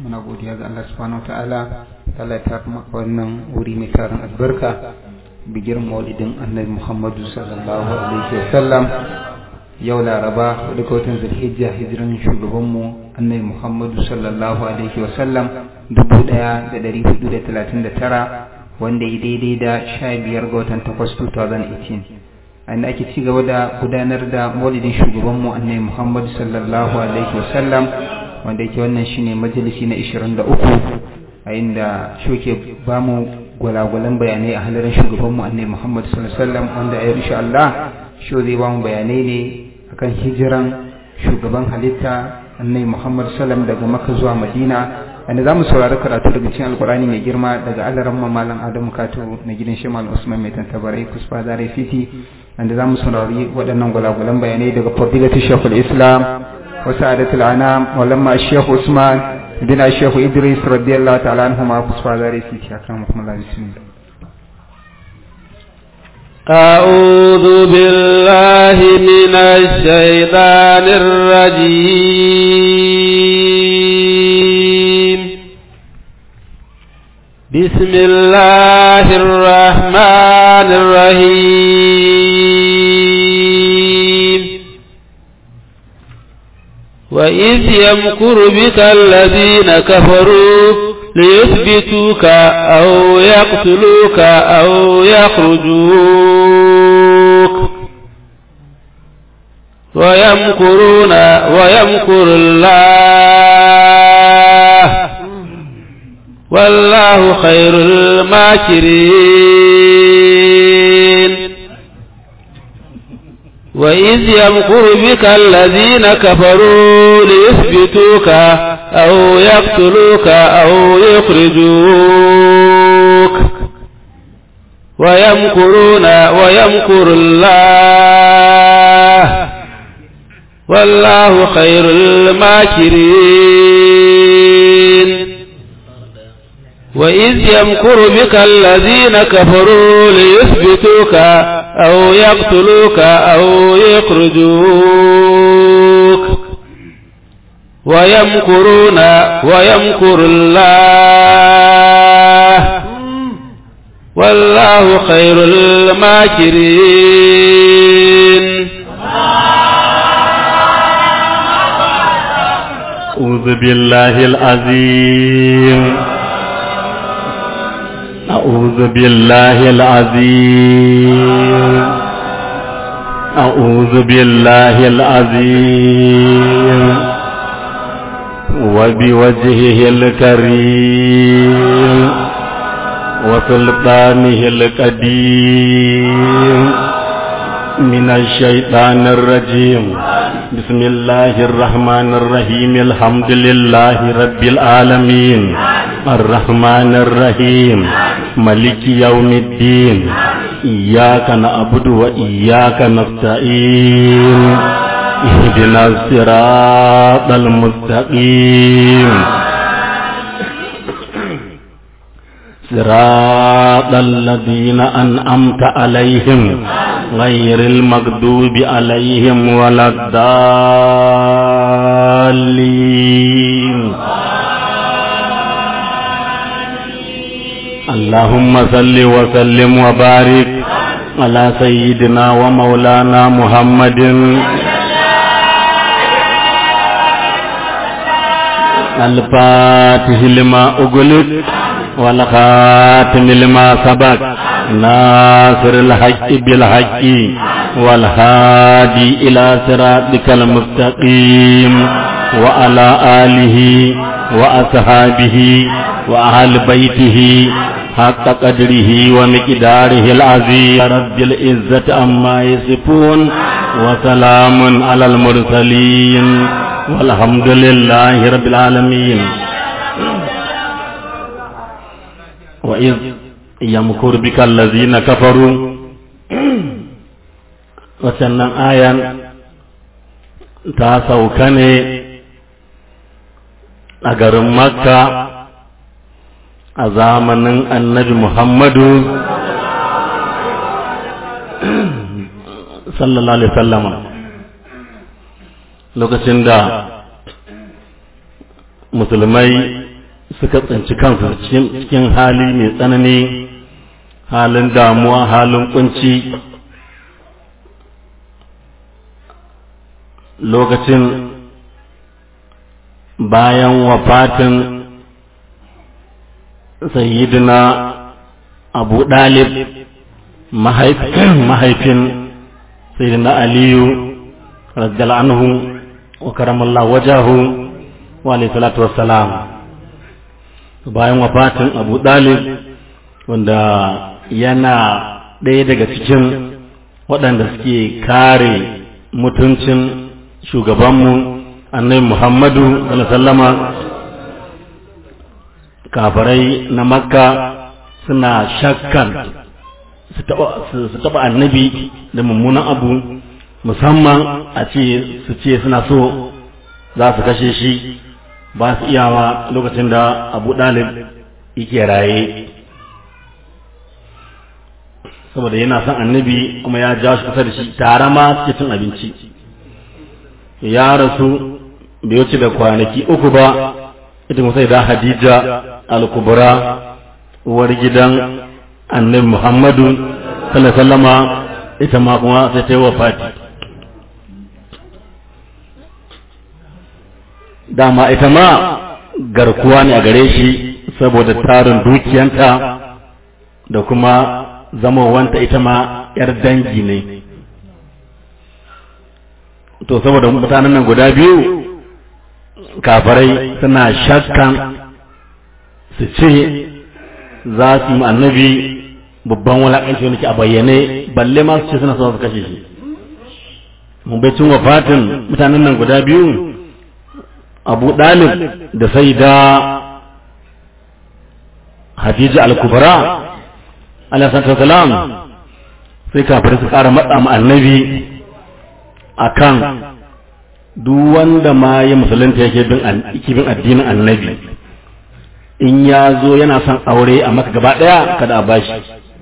muna godiya ga Allah subhanahu wataala Allah ya maka wannan wuri mai tarin albarka bigir maulidin annabi Muhammadu sallallahu alaihi wasallam yau laraba da watan zulhijja hijiran shugabanmu annabi Muhammadu sallallahu alaihi wasallam dubu ɗaya da ɗari hudu da talatin da tara wanda ya daidai da sha biyar ga watan takwas 2018 inda ake ci gaba da gudanar da maulidin shugabanmu annabi Muhammadu sallallahu alaihi wasallam wanda yake wannan shine majalisi na 23 a inda shoke ba mu gwalagwalan bayanai a halarin shugabanmu annabi Muhammadu sallallahu alaihi wasallam wanda a insha Allah sho zai ba mu bayanai ne akan hijiran shugaban halitta annabi Muhammadu sallallahu daga Makka zuwa Madina wanda za mu saurari karatu daga cikin alkurani mai girma daga alaran malam adamu kato na gidan shemal usman mai tantabarai kusfa zare fiti wanda za mu saurari waɗannan gwalagwalan bayanai daga fadilatu shekul islam wa sa'adatul anam walamma shekhu usman bin shekhu idris radiyallahu ta'ala anhuma kusfa zare fiti akramukum allah bismillah أعوذ بالله من الشيطان الرجيم بسم الله الرحمن الرحيم وإذ يمكر بك الذين كفروا ليثبتوك أو يقتلوك أو يخرجوك ويمكرون ويمكر الله والله خير الماكرين وإذ يمكر بك الذين كفروا ليثبتوك أو يقتلوك أو يخرجوك ويمكرون ويمكر الله والله خير الماكرين وإذ يمكر بك الذين كفروا ليثبتوك أو يقتلوك أو يخرجوك ويمكرون ويمكر الله والله خير الماكرين أعوذ بالله العظيم أعوذ بالله العظيم أعوذ بالله العظيم وبوجهه الكريم وسلطانه القديم من الشيطان الرجيم بسم الله الرحمن الرحيم الحمد لله رب العالمين الرحمن الرحيم ملك يوم الدين إياك نعبد وإياك نستعين اهدنا الصراط المستقيم صراط الذين أنعمت عليهم غير المغضوب عليهم ولا الضالين اللهم صل وسلم وبارك على سيدنا ومولانا محمد الفاتح لما أغلق والخاتم لما سبق ناصر الحق بالحق والهادي إلى صراطك المستقيم وعلى آله وأصحابه وأهل بيته حق قدره ومقداره العظيم رب العزة أما يصفون وسلام على المرسلين والحمد لله رب العالمين وإذ يمكر بك الذين كفروا وسنن آية تاسوكني أجر مكة a zamanin annabi Muhammadu sallallahu alaihi sallama lokacin da musulmai suka tsinci kansu cikin hali mai tsanani halin damuwa halin kunci lokacin bayan wafatin sayyidina abu dalib mahaifin sayyidina aliyu radiyallahu anhu wa karamallahu wajahu wa alayhi salatu wassalam bayan wafatin abu dalib wanda yana ɗaya daga cikin waɗanda suke kare mutuncin shugabanmu annabi muhammadu sallama kafarai na makka suna shakkan su taɓa annabi da mummunan abu musamman a ce su ce suna so za su kashe shi ba su iyawa lokacin da abu ɗalib yake raye saboda yana son annabi kuma ya ja shi kusa da shi tare ma suke cin abinci ya rasu bai wuce da kwanaki uku ba ita kuma sai da hadija al-kubra uwar gidan annabi muhammadu sallallahu sallama ita ma kuma sai ta yi wafati dama ita ma garkuwa ne a gare shi saboda tarin dukiyanta da kuma zamowanta ita ma 'yar dangi ne to saboda mutanen nan guda biyu kafarai suna shakkan su ce za su yi annabi babban wulaƙanci wani ke a bayyane balle ma su ce suna son su kashe shi mun bai cin wafatin mutanen nan guda biyu abu ɗalib da sai da hadija al-kubra alaihi salam sai kafirai su ƙara matsa ma annabi akan duk wanda ma ya musulunta yake bin bin addinin annabi in ya zo yana son aure a maka gaba ɗaya kada a bashi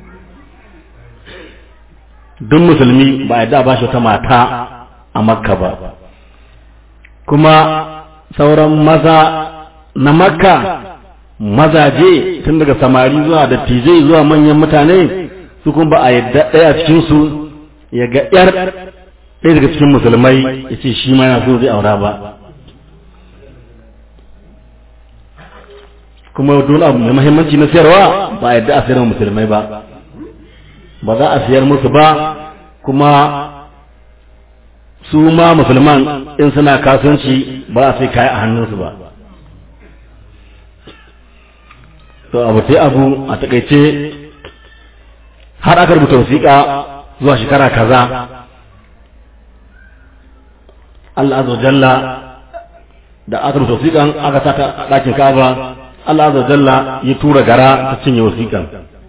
duk musulmi ba ya da bashi wata mata a makka ba kuma sauran maza na makka mazaje tun daga samari zuwa dattijai zuwa manyan mutane su kuma ba a yadda ɗaya cikinsu ya ga ‘yar ɗaya daga cikin musulmai ya ce shi ma yana so zai aura ba kuma don abu mai mahimmanci na siyarwa ba a yadda a siyar musulmai ba ba za a siyar musu ba kuma su ma musulman in suna kasuwanci ba a sai kaya a hannunsu ba to abu sai abu a takaice har aka rubuta wasiƙa zuwa shekara kaza Allah azza jalla da aka rubuta wasiƙan aka sata a ɗakin Ka'aba Allah azza jalla ya tura gara ta cinye wasiƙan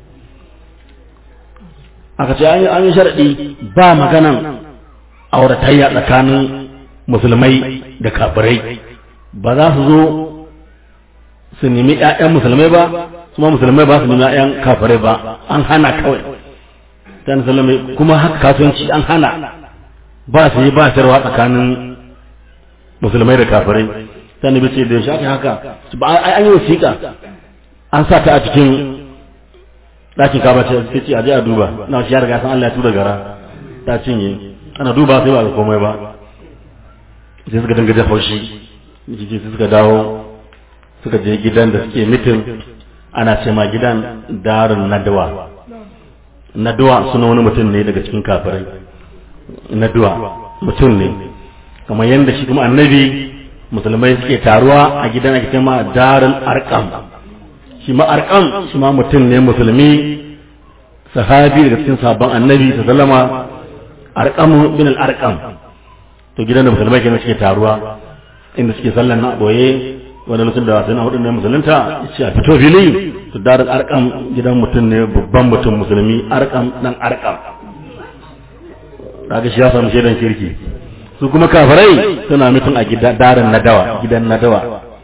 aka ce an yi sharaɗi ba maganan auratayya tsakanin musulmai da kafirai ba za su zo su nemi ‘ya'yan musulmai ba kuma musulmai ba su nemi ‘ya'yan kafirai ba an hana kawai ta musulmai kuma haka kasuwanci an hana ba su yi ba sayarwa tsakanin musulmai da kafirai ta nabi ce da shi haka ba an yi wasiƙa an sa ta a cikin ɗakin kaba ce ce a je a duba na shi ya riga san Allah ya tura gara ta cinye ana duba sai ba ga komai ba sai suka dinga jin haushi sai suka dawo suka je gidan da suke mitin ana ce ma gidan darin nadawa nadawa suna wani mutum ne daga cikin kafirai nadawa mutum ne kamar yadda shi kuma annabi musulmai suke taruwa a gidan ake ce ma darin arkam shi ma arkam shi ma mutum ne musulmi sahabi daga cikin sabon annabi sallama arqamu bin al-arqam to gidan da musulmai kenan suke taruwa inda suke sallan na boye wanda lokacin da sai na hudu ne musulunta yace a fito fili to darin arqam gidan mutum ne babban mutum musulmi arqam dan arqam kaga shi ya samu shaidan kirki su kuma kafirai suna mutum a gidan darin nadawa gidan nadawa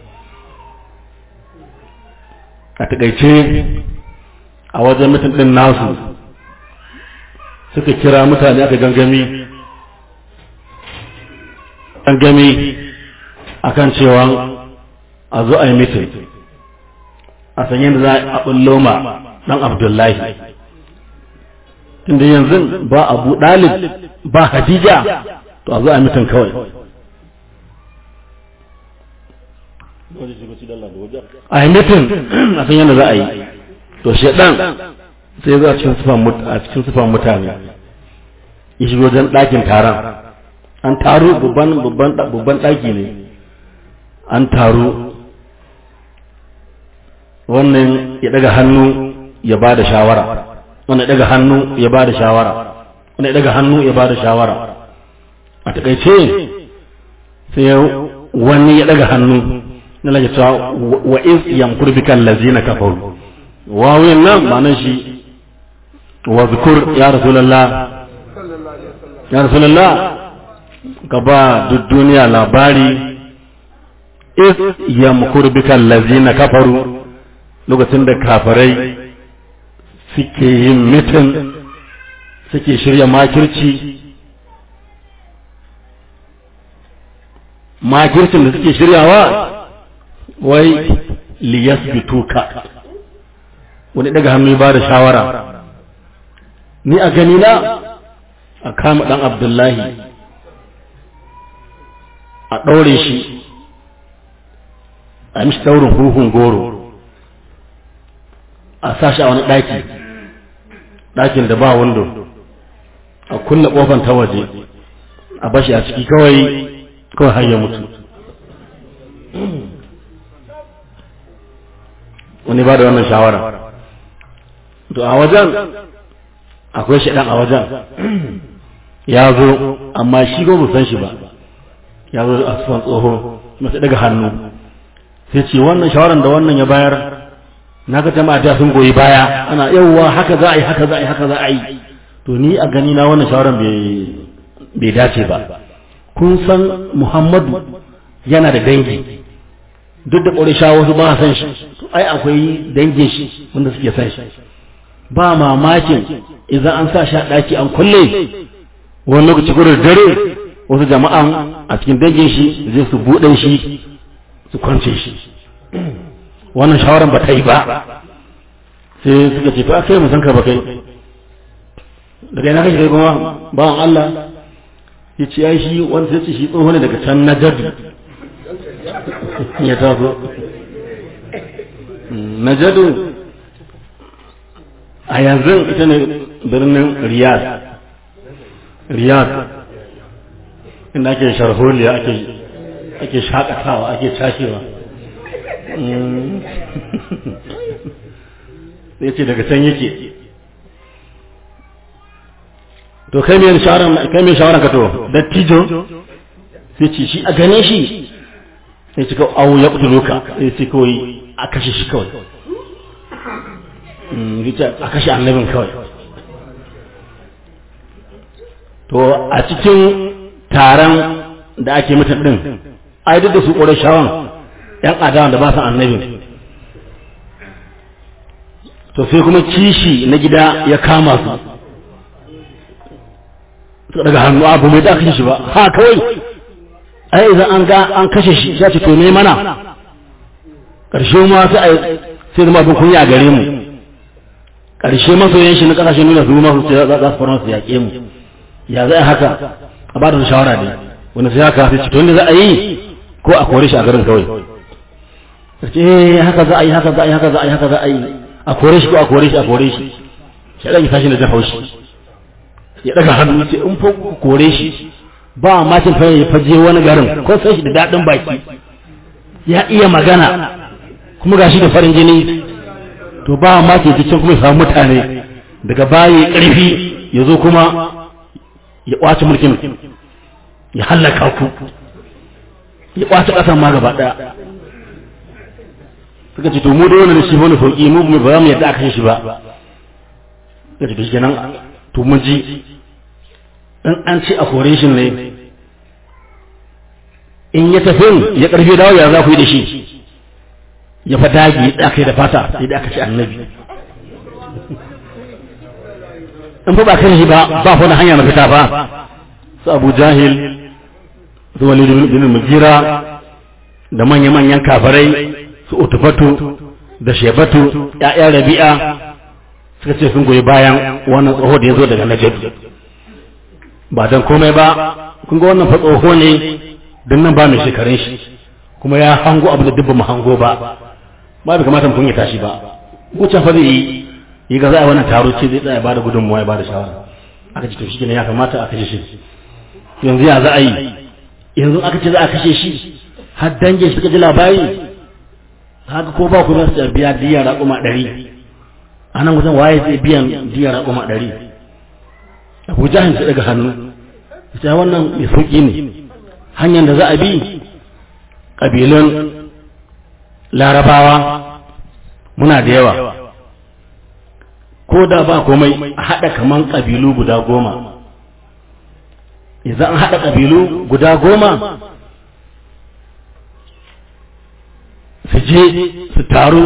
a takaice a wajen mutum din nasu suka kira mutane aka gangami gangami akan cewa a zo a yi mitin a san yadda za a bullo ma dan abdullahi tunda yanzu ba abu dalib ba hadija to a zo a mutum kawai a yi mutum a san yadda za a yi to shaɗan sai zo a cikin sufan mutane ya shigo wajen ɗakin taron an taru babban ɗaki ne an taru wannan ya daga hannu ya ba da shawara wannan ya daga hannu ya ba da shawara wannan ya daga hannu ya ba da shawara a takaice sai wani ya daga hannu na lage cewa wa iz yamkur bika allazina kafaru wawin nan ma'anar shi wa zikur ya rasulullah ya rasulullah ka ba duk duniya labari iz yamkur bika allazina kafaru lokacin da kafirai suke yin mitin suke shirya makirci makircin da suke shiryawa wai liyasbituka wani daga hannu ba da shawara ni a gani na a kama dan abdullahi a ɗaure shi a mishi daurin huhun goro a sashi a wani ɗaki ɗakin da ba wando a kulle ƙofan ta waje a bashi a ciki kawai kawai har ya mutu wani ba da wannan shawara to a wajen akwai shaɗan a wajen ya zo amma shi ba san shi ba ya zo a sufan tsoho masu daga hannu sai ce wannan shawaran da wannan ya bayar na ga jama'a da sun goyi baya ana yawwa haka za a yi haka za a yi haka za a yi to ni a gani na wannan shawaran bai dace ba kun san muhammadu yana da dangi duk da ƙorisha wasu ba san shi ai akwai dangin shi wanda suke san shi ba mamakin idan an sa shi a ɗaki an kulle wani lokaci gurin dare wasu jama'an a cikin dangin shi zai su buɗe shi su kwance shi wannan shawaran ba ta yi ba sai suka ce to akai mu san ka ba kai daga yana kashi kai kuma bawan Allah ya ce ai shi wanda sai ce shi tsoho ne daga can na jadu ya taso na jadu a yanzu ita ne birnin riyad riyad inda ake sharholiya ake ake shakatawa ake cashewa sai ce daga can yake to kai mai shawaran kai mai shawaran ka to dattijo sai ce shi a gane shi sai ce kawai awo ya kutuluka sai ce kawai a kashe shi kawai a kashe annabin kawai to a cikin taron da ake mutum din ai duk da su ƙorar shawan ‘yan adawan da ba su annabin to sai kuma kishi na gida ya kama su suka daga hannu abu mai da kashe shi ba ha kawai ai idan an ga an kashe shi ya ce to ne mana ƙarshe ma sai a sai zama abin kunya gare mu ƙarshe masoyan shi na ƙasashen nuna su masu za su fara su yaƙe mu ya za a haka a ba da shawara ne wanda sai haka sai cikin da za a yi ko a kore shi a garin kawai ce haka za a yi haka za a yi haka za a yi haka za a yi a kore shi ko a kore shi a kore shi shi ɗan tashi da jan haushi ya ɗaga hannu ce in fa kore shi ba a makin fa ya faje wani garin ko sai shi da daɗin baki ya iya magana kuma gashi da farin jini to ba a makin cikin kuma ya samu mutane daga baya ƙarfi ya zo kuma ya ƙwace mulkin ya hallaka ku ya ƙwace ƙasan ma gaba ɗaya suka ce to mu da wannan shi wani sauki mu ba za mu yadda aka shi ba suka ce to shi kenan to mun ji in an ce a kore shi ne in ya tafi ya karfi dawo ya za ku yi da shi ya fa dagi da aka yi da fata sai da aka ce annabi in fa ba kan shi ba ba fa hanya na fita ba su abu jahil su walid bin mugira da manya-manyan kafarai su utufatu da shebatu ‘ya'yan rabi'a suka ce sun goyi bayan wannan tsoho da ya zo daga najadu ba don komai ba kun ga wannan fa tsoho ne don nan ba mai shekarun shi kuma ya hango abu da dubba mu hango ba ba bai kamata mutum ya tashi ba wucin fa zai yi yi ga za a wannan taro ce zai tsaya ba da gudunmuwa ya ba da shawara aka ce to shi ne ya kamata a kashe shi yanzu ya za a yi yanzu aka ce za a kashe shi har dangin suka ji labari haka ko ba ku za su biya diya raƙuma ɗari a nan wajen waye zai biyan diya raƙuma ɗari abu jahin su daga hannu ita wannan mai sauƙi ne hanyar da za a bi ƙabilun larabawa muna da yawa ko da ba komai a haɗa kaman ƙabilu guda goma idan an haɗa ƙabilu guda goma su je su taru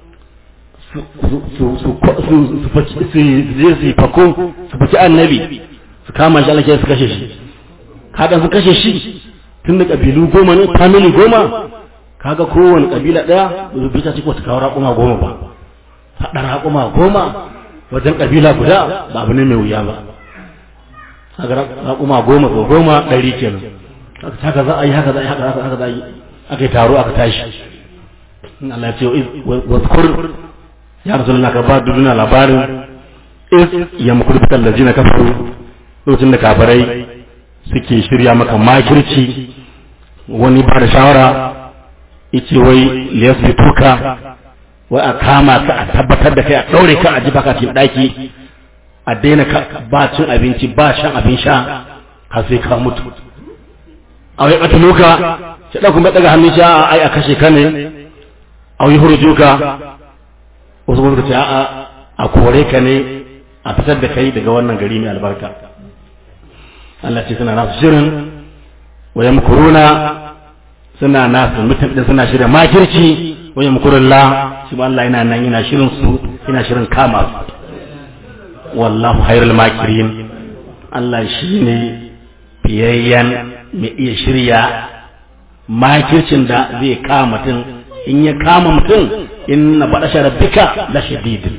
su je su fako su faki annabi su kama shi alake su kashe shi kaga su kashe shi tun da ƙabilu goma ne family goma kaga kowane ƙabila ɗaya ba su bita cikin wata kawo raƙuma goma ba haɗa raƙuma goma wajen ƙabila guda ba abu ne mai wuya ba haka raƙuma goma ko goma ɗari kenan haka za a yi haka za a yi haka za a yi aka yi taro aka tashi Allah ya ce wazkur ya rasulullah ka ba duniya labarin is ya mukur bitan lazina kafaru lokacin da kafirai suke shirya maka makirci wani ba da shawara yace wai liyasbituka wai a kama ka a tabbatar da kai a daure ka a ji baka cikin daki a daina ba cin abinci ba shan abin sha har sai ka mutu a wai katuluka sai da kuma daga hannun sha ai a kashe ka ne a yi hurjuka wasu kuma ce a a kore ka ne a fitar da kai daga wannan gari mai albarka Allah ce suna nasu shirin wa yamkuruna suna nasu mutum din suna shirin makirci wa yamkurullah shi ba Allah yana nan yana shirin su yana shirin kama su wallahu khairul makirin Allah shine fiyayyen mai iya shirya makircin da zai kama mutum in ya kama mutum in na baɗa sharabbika la shadidin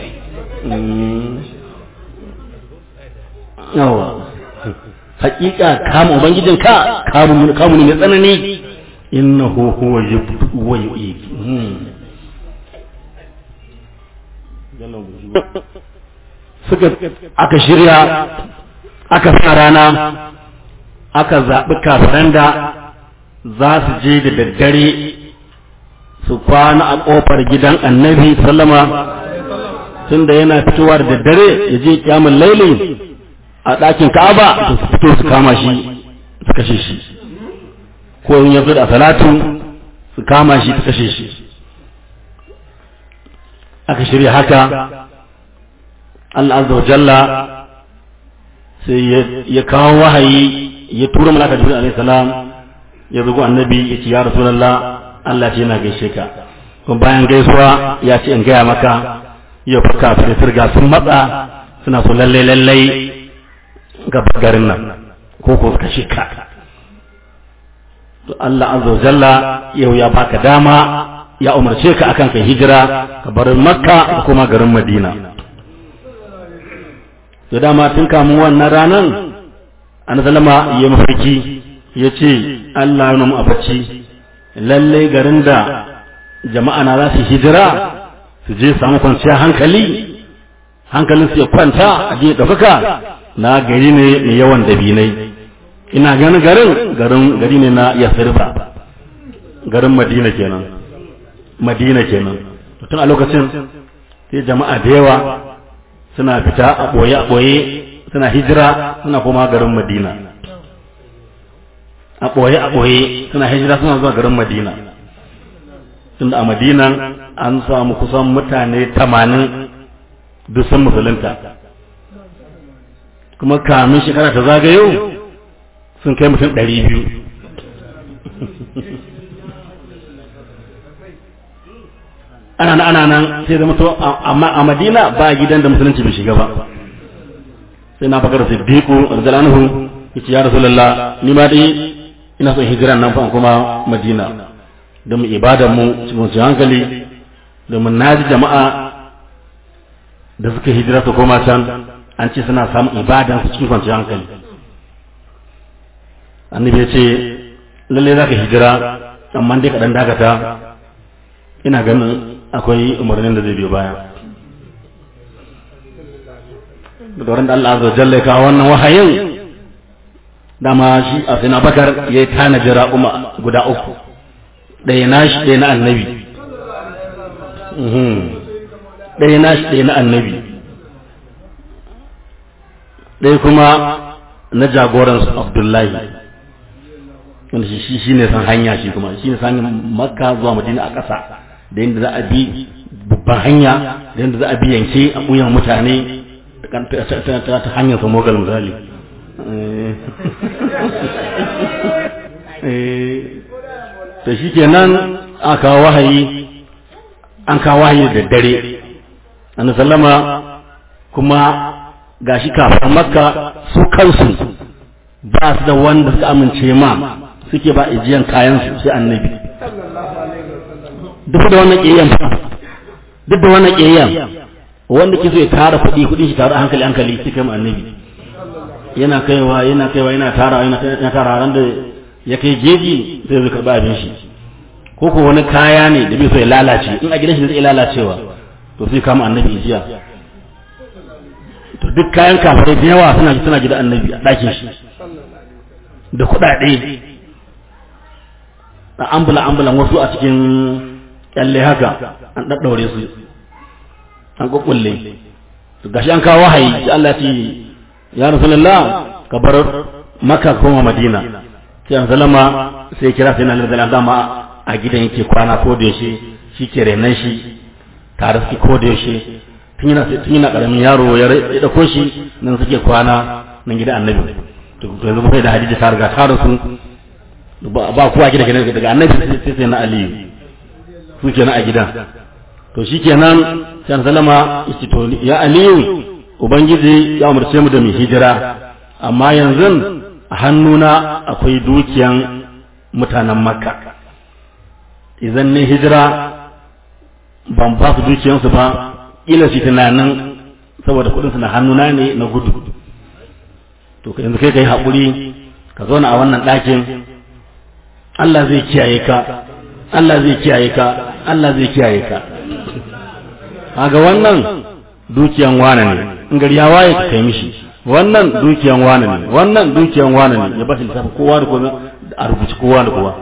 yawa hakika kama ubangijin ka kamu kamu ne mai tsanani innahu huwa yubdu wa yu'id suka aka shirya aka sa rana aka zaɓi kafiran da za su je da daddare su kwana a ƙofar gidan annabi sallama tun da yana fitowa da daddare ya je kyamun laili a ɗakin ka'aba to su fito su kama shi su kashe shi ko in ya zo da salatu su kama shi su kashe shi aka shirya haka Allah azza wa jalla sai ya kawo wahayi ya tura malaka jibril alaihi salam ya zugo annabi ya ce ya rasulullah Allah ce yana gaishe ka kuma bayan gaisuwa ya ce in gaya maka yau fa kafin sirga sun matsa suna so lalle lalle ga garin nan ko ko kashe ka to Allah azza wa jalla yau ya baka dama ya umarce ka akan kai hijira ka bar makka da kuma garin madina to dama tun kamun wannan ranan an zalama ya mafarki ya ce Allah ya nuna a bacci lalle garin da jama'a na za su hijira su je samu kwanciyar hankali hankalin su ya kwanta a je ɗaukaka na gari ne mai yawan dabinai ina ganin garin garin gari ne na yasirba garin madina kenan madina kenan tun a lokacin sai jama'a da yawa suna fita a ɓoye a ɓoye suna hijira suna koma garin madina a ɓoye a ɓoye suna hijira suna zuwa garin madina tunda a madina an samu kusan mutane tamanin duk sun musulunta kuma kamin shekara ta zagayo sun kai mutum ɗari biyu ana nan ana nan sai zama to amma a madina ba gidan da musulunci bai shiga ba sai na bakar siddiqu radiyallahu yace ya rasulullah ni ma dai ina son hijiran nan fa kuma madina don mu ibadan mu cikin hankali domin na ji jama'a da suka hijira su koma can an ce suna samun ibadan su cikin kwanciyar hankali annabi ya ce lalle za ka hijira amma dai kaɗan dakata ina ganin akwai umarnin da zai biyo baya da wurin da Allah azza wa jalla ya kawo wannan wahayin dama shi a sai bakar ya yi tanaji raƙuma guda uku ɗaya na shi ɗaya na annabi ɗaya na shi ɗaya na annabi ɗaya kuma na jagoransu abdullahi wanda shi shi ne san hanya shi kuma shi ne san makka zuwa madina a ƙasa da yadda za a bi babban hanya da yadda za a bi yanke a ɓuyan mutane ta hanyar samogal misali to shi kenan aka kawo wahayi an kawo wahayi da dare annabi sallama kuma gashi kafin makka su kansu ba su da wanda suka amince ma suke ba ijiyan kayan su sai annabi duk da wannan kiyayen duk da wannan kiyayen wanda ke so ya tara kuɗi kuɗin shi tara hankali hankali sai kai annabi yana kaiwa yana kaiwa yana tara yana tara ran da ya kai jeji sai zai karba abin shi ko ko wani kaya ne da bai so ya lalace in a gidan shi zai lalacewa to sai kama annabi jiya to duk kayan kafirai da yawa suna suna gidan annabi a ɗakin shi da kuɗaɗe a ambula ambulan wasu a cikin kyalle haka an ɗaɗɗaure su an kukkulle to gashi an kawo wahayi Allah ya ce ya rasulullah ka bar makka koma madina sai an salama sai kira sai na lalzala dama a gidan yake kwana ko da yaushe shi ke renan shi tare suke ko da yaushe tun yana tun yana karamin yaro ya dauko shi nan suke kwana nan gidan annabi to yanzu sai da hadisi ta riga ta rasu ba kowa gida gidan daga annabi sai sai na aliyu su kenan a gidan to shikenan sai salama yace to ya aliyu ubangiji ya umarce mu da mu hijira amma yanzu a hannuna akwai dukiyan mutanen makka idan ne hijira ban ba su dukiyansu ba ila shi tunanin saboda kudinsu na hannuna ne na gudu to yanzu kai kai haƙuri ka zauna a wannan ɗakin Allah zai kiyaye ka Allah zai kiyaye ka Allah zai kiyaye ka kaga wannan dukiyan wane ne in gari ya waye ka kai mishi wannan dukiyan wane ne wannan dukiyan wane ne ya ba shi lissafi kowa da kowa a rubuci kowa da kowa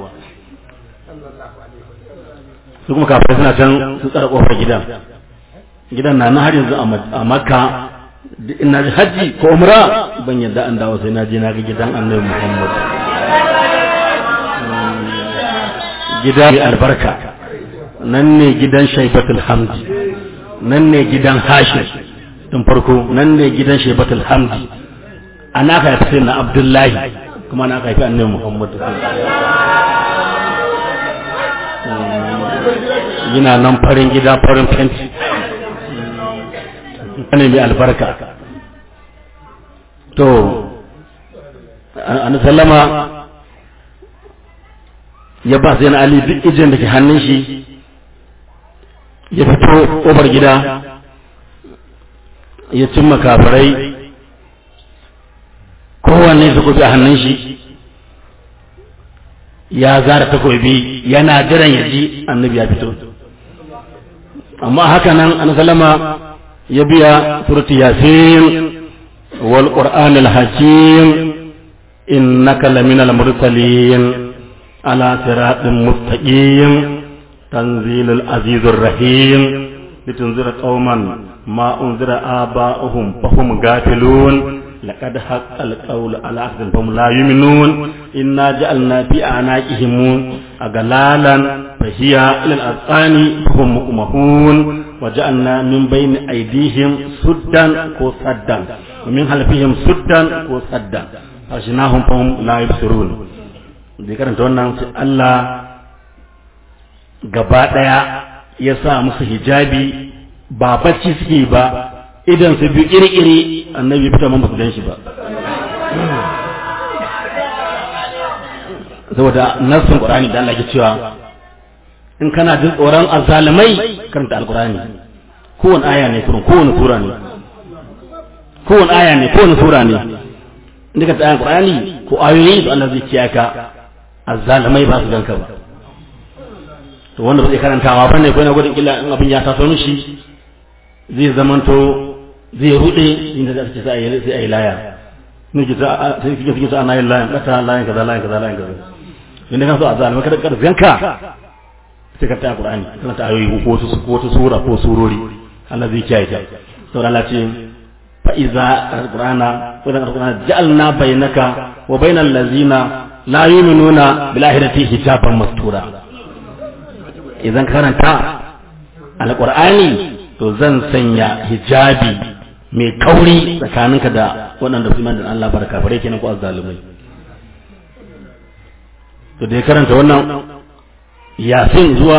su kuma kafin suna can su tsara kofar gidan gidan na har yanzu a makka ina hajji ko umra ban yadda an dawo sai na je na ga gidan annabi muhammad gida mai albarka nan ne gidan shaibatul hamdi nan ne gidan hashim tun farko nan ne gidan shaibatul hamdi ana ka haifi na abdullahi kuma na haifi annabi muhammad yana nan farin gida farin fenti ne mai albarka to an sallama ya ba sai na ali duk ijin da ke hannun shi ya fito ƙofar gida ya cimma kafirai kowanne su kufi a hannun shi ya zara takobi yana jiran ya ji annabi ya fito amma haka nan an salama ya biya surati yasin wal qur'an al hakim innaka laminal mursalin ala siratin mustaqim tanzilul azizur rahim litunzira qauman ma unzira aba'uhum fahum gafilun لقد حق القول على أخذ فهم لا يؤمنون إنا جعلنا في أعناقهم أغلالا فهي إلى الأذقان فهم مقمحون وجعلنا من بين أيديهم سدا وصدا ومن خلفهم سدا وصدا فأغشيناهم فهم لا يبصرون da karanta wannan sai Allah gaba ɗaya ya sa musu hijabi ba bacci suke ba idan su biyu iri-iri annabi fita man basu gan shi ba saboda nassin qur'ani da Allah ke cewa in kana jin tsoron azzalimai karanta alqur'ani kowane aya ne kurun kowane sura ne kowane aya ne kowane sura ne inda ka ta alqur'ani ko ayoyi da Allah zai kiyaye ka azzalimai ba su ganka ba to wanda ba zai karantawa bane ko na gudun illa in abin ya taso mishi zai zamanto zai rude inda za ka ce sai ayi sai ayi laya ne ki ta sai ki ki ta ana yin layan kata layan kaza layan kaza layan kaza inda kan so azzalimai kada kada zanka sai ka ta Qur'ani kana ta ayoyi ko wasu ko wata sura ko surori Allah zai kiyaye ta to Allah ce fa iza alqur'ana wa iza alqur'ana ja'alna bainaka wa bainal ladzina la yu'minuna bil akhirati hijaban mastura idan karanta alqur'ani to zan sanya hijabi mai kauri tsakaninka da waɗanda su iman da Allah barka bare kenan ko azzalumai to da ya karanta wannan yasin zuwa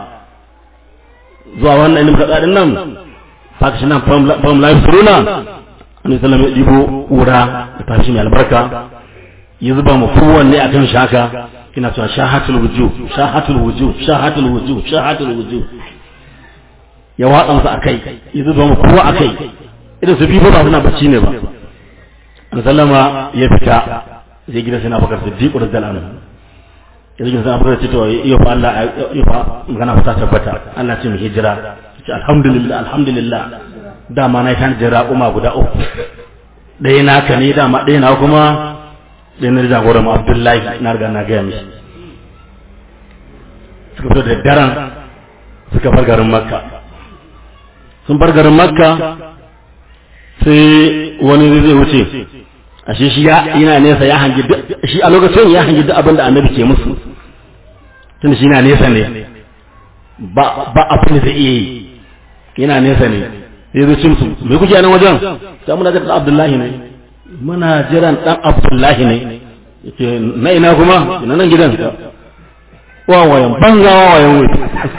zuwa wannan ilimin kaɗaɗin nan fakashi nan fam life suruna an yi salama ɗibo ƙura da tashi mai albarka ya zuba mu kowanne a kan shaka ina cewa shahatul wuju shahatul wuju shahatul wuju shahatul wuju ya watsa musu akai ya zuba mu kowa akai idan su biyu ba suna bacci ne ba an sallama ya fita zai gida sai na bakar siddiqu radiyallahu anhu yanzu sun abubuwa ce to iya fa Allah iya fa magana ta tabbata Allah ce mu hijira ce alhamdulillah alhamdulillah dama na kan jira kuma guda uku ɗaya naka ne dama ɗaya na kuma ɗaya na jagoran mu Abdullahi na riga na gaya mishi suka fito da daren suka bar garin Makka sun bar garin Makka sai wani zai wuce ashe shi yana nesa ya hangi shi a lokacin ya hangi duk abin da annabi ke musu tun shi yana nesa ne ba ba abin da zai iya yi yana nesa ne sai zai cin su me kuke nan wajen sai muna ga Abdullahi ne muna jiran dan Abdullahi ne yake na ina kuma ina nan gidan wawayen banza wawayen wai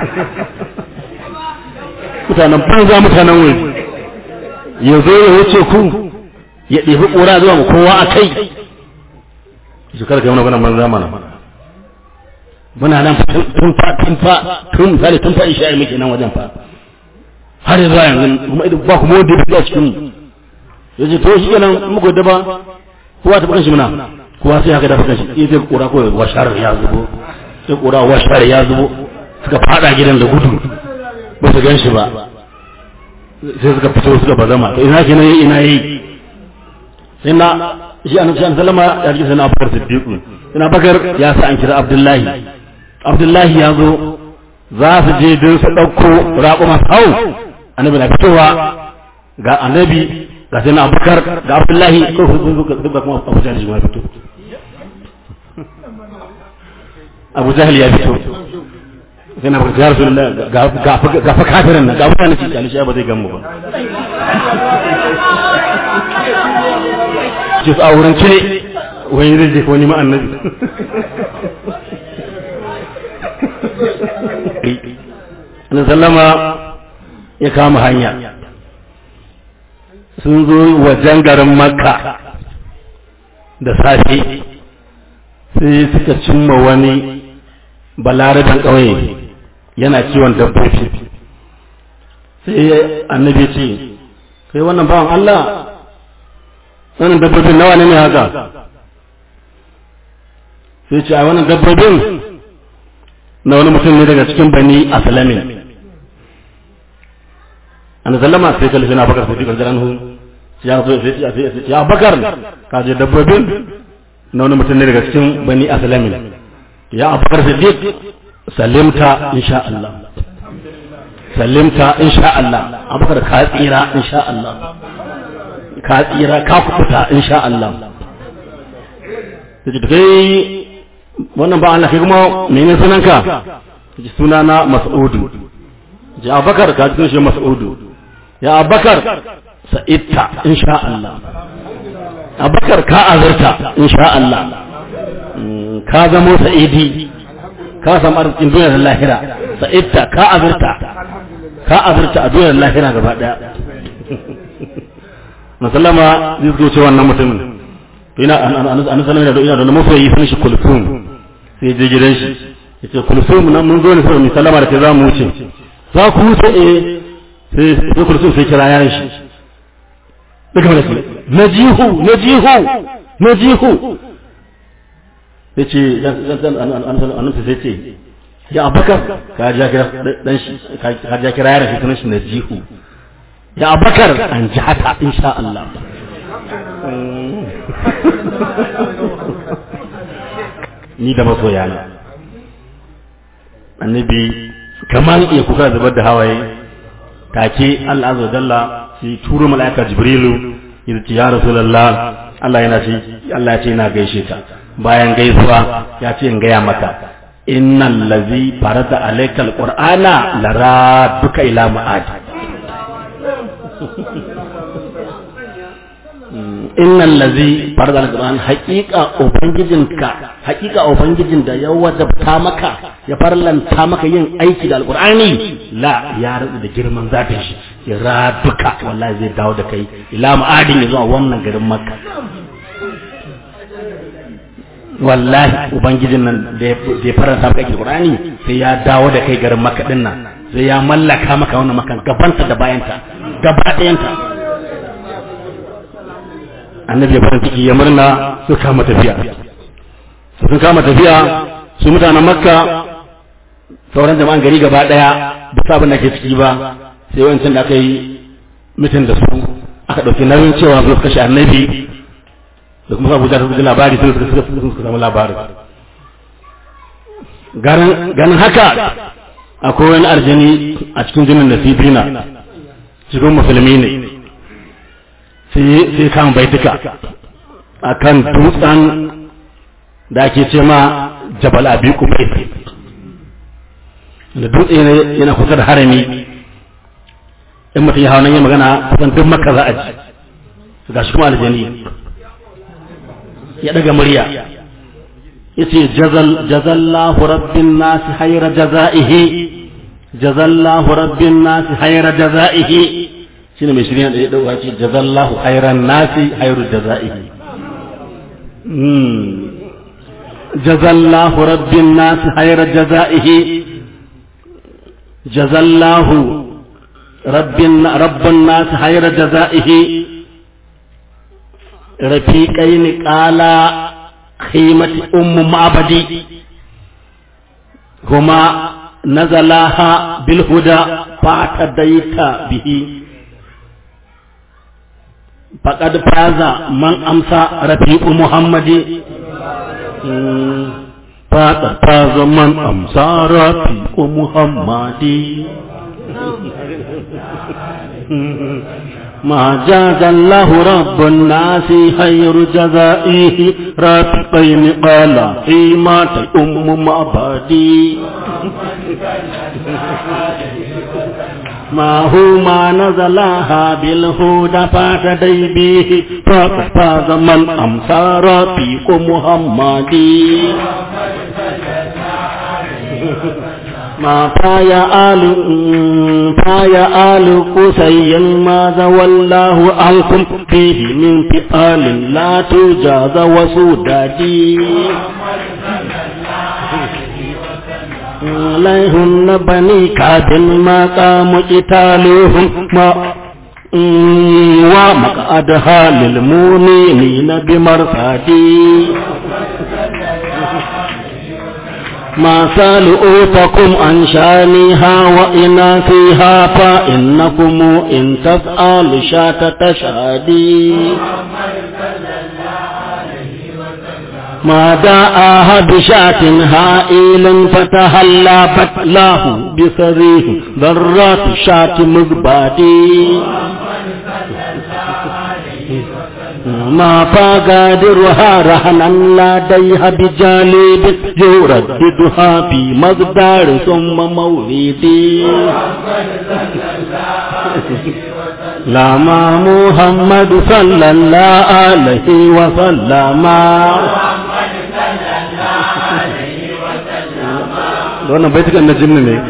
mutanen banza mutanen wai ya zo ya wuce ku ya ɗebi ƙura zuwa mu kowa a kai su kada kai mana banza mana muna nan tun fa tun fa tun fa tun fa isha'i muke nan wajen fa har zuwa yanzu kuma idan ba kuma wanda ya cikin mu yace to shi kenan muku da ba kowa ta bukan shi muna kowa sai haka da bukan shi sai ƙura ko washar ya zubo sai ƙura washar ya zubo suka fada gidan da gudu ba su gan shi ba sai suka fito suka bazama to ina kenan ina yi sai na shi an shi an sallama ya ji sana bakar siddiqu sana bakar ya sa an kira abdullahi abdullahi ya zo za su je don su ɗauko raƙuma hau annabi na fitowa ga annabi ga sai na abubakar ga abdullahi ko su zo duk da kuma abu jahil ya fito abu jahil ya fito sai na bakar ya rasulullah ga fa kafirin nan ga mutane ci kalishi ba zai gan mu ba ce su a wurin cire wani zai je wani ma'annabi na sallama ya kama hanya sun zo wajen garin makka da safe sai suka cimma wani balaraben ƙauye yana kiwon dabbobi sai annabi ce kai wannan bawan Allah wannan dabbobin nawa ne haka sai ce a wannan dabbobin na wani mutum ne daga cikin bani aslamin an sallama sai kalli na bakar sai kan hu ya zo sai ya bakar ka je dabbobin na wani mutum ne daga cikin bani aslamin ya abakar siddiq salimta insha Allah salimta insha Allah abakar ka tsira insha Allah ka tsira ka kuta insha Allah sai kai wannan ba Allah kai kuma menene sunanka ji sunana Mas'udu ji Abakar ka ji shi Mas'udu ya Abakar sa'idta insha Allah Abakar ka azurta insha Allah ka zamo sa'idi ka samu arzikin duniyar lahira sa'idta ka azurta ka azurta a duniyar lahira gaba daya na sallama zai zo ce wannan mutumin to ina an sallama da ina da masoyi sun shi kulfun sai je gidan shi yace kulsum nan mun zo ne sai mu sallama da kai za mu wuce za ku wuce eh sai sai kulsum sai kira yaran shi daga mana sai najihu najihu najihu yace annabi sai ce ya abakar ka ja kira dan shi ka ja kira yaran shi sunan shi najihu ya abakar an ji haka insha Allah ni da masoyana annabi kamar iya kuka zubar da hawaye take Allah azza dalla sai turo malaika jibrilu ya ce ya rasulullah Allah yana ce Allah ya ce ina gaishe ka bayan gaisuwa ya ce in gaya maka innal ladzi farada alayka alqur'ana laraduka ila ma'ad innal ladzi farada alquran haqiqa ubangijinka haqiqa ubangijin da ya wajabta maka ya farlanta maka yin aiki da alqurani la ya rada da girman zatin shi ya raduka wallahi zai dawo da kai ila ma'adin ya zuwa wannan garin makka wallahi ubangijin nan da ya faranta maka aiki da alqurani sai ya dawo da kai garin makka din nan sai ya mallaka maka wannan makan gabanta da bayanta gaba ɗayanta annabi ya farin ciki ya murna su kama tafiya sun kama tafiya su mutanen makka sauran jama'an gari gaba daya ba sa abin da ke ciki ba sai wancan da aka yi mitin da su aka ɗauki nauyin cewa su kashe annabi da kuma abuja ta ji labari sun suka suka suka samu labarin ganin haka akwai wani arjani a cikin jinin nasibina cikin musulmi ne sai kan baituka a kan dutsen da ake ce ma jabal abi kubai da dutse ne yana kusa da harami in mutum ya hau nan yi magana kusan duk maka za a ji su gashi kuma aljani ya daga murya ya ce jazallahu rabbin nasi haira jaza'ihi jazallahu rabbin nasi haira jaza'ihi shine mai shirya da ya dauka ce jazallahu khairan nasi khairu jazaihi jazallahu rabbin nasi khairu jazaihi jazallahu rabbin rabbun nasi khairu jazaihi rafiqain qala khimati ummu ma'badi huma nazalaha bil huda fatadaita bihi faƙad faza man amsa rafi'u muhammadi faƙad faza man amsa rafi'u muhammadi ما جاز الله رب الناس خير جزائه رافقين قال حيمات أم معبدي ما هو ما نزلها بالهدى فاتدي به فاز من أمسى رفيق محمدي ما فايا آل فايا آل قسي ماذا والله عنكم فيه من فئال لا تجاز وسودادي عليهن بني كعب ما قام قتالهم ما ومقعدها للمؤمنين بمرصدي ما سألؤتكم عن شانها وإناثها فإنكم إن تفعلوا شات تشهدي ما دعاها بشاة هائل فتهلى بتلاه بصريح ذرات شاة مقبادي ما فقادرها رهنا لديها بجانب يرددها في مقدار ثم مولدي لما محمد صلى الله عليه وسلم wannan baitukan na jinni ne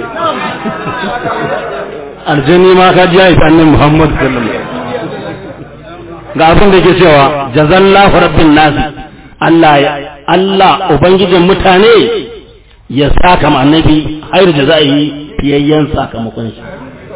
aljani ma ka ji ya isa annabi Muhammad sallallahu alaihi ga abin da yake cewa jazallahu rabbin nas Allah Allah ubangijin mutane ya saka ma annabi hayar da za a yi fiyayyen sakamakon shi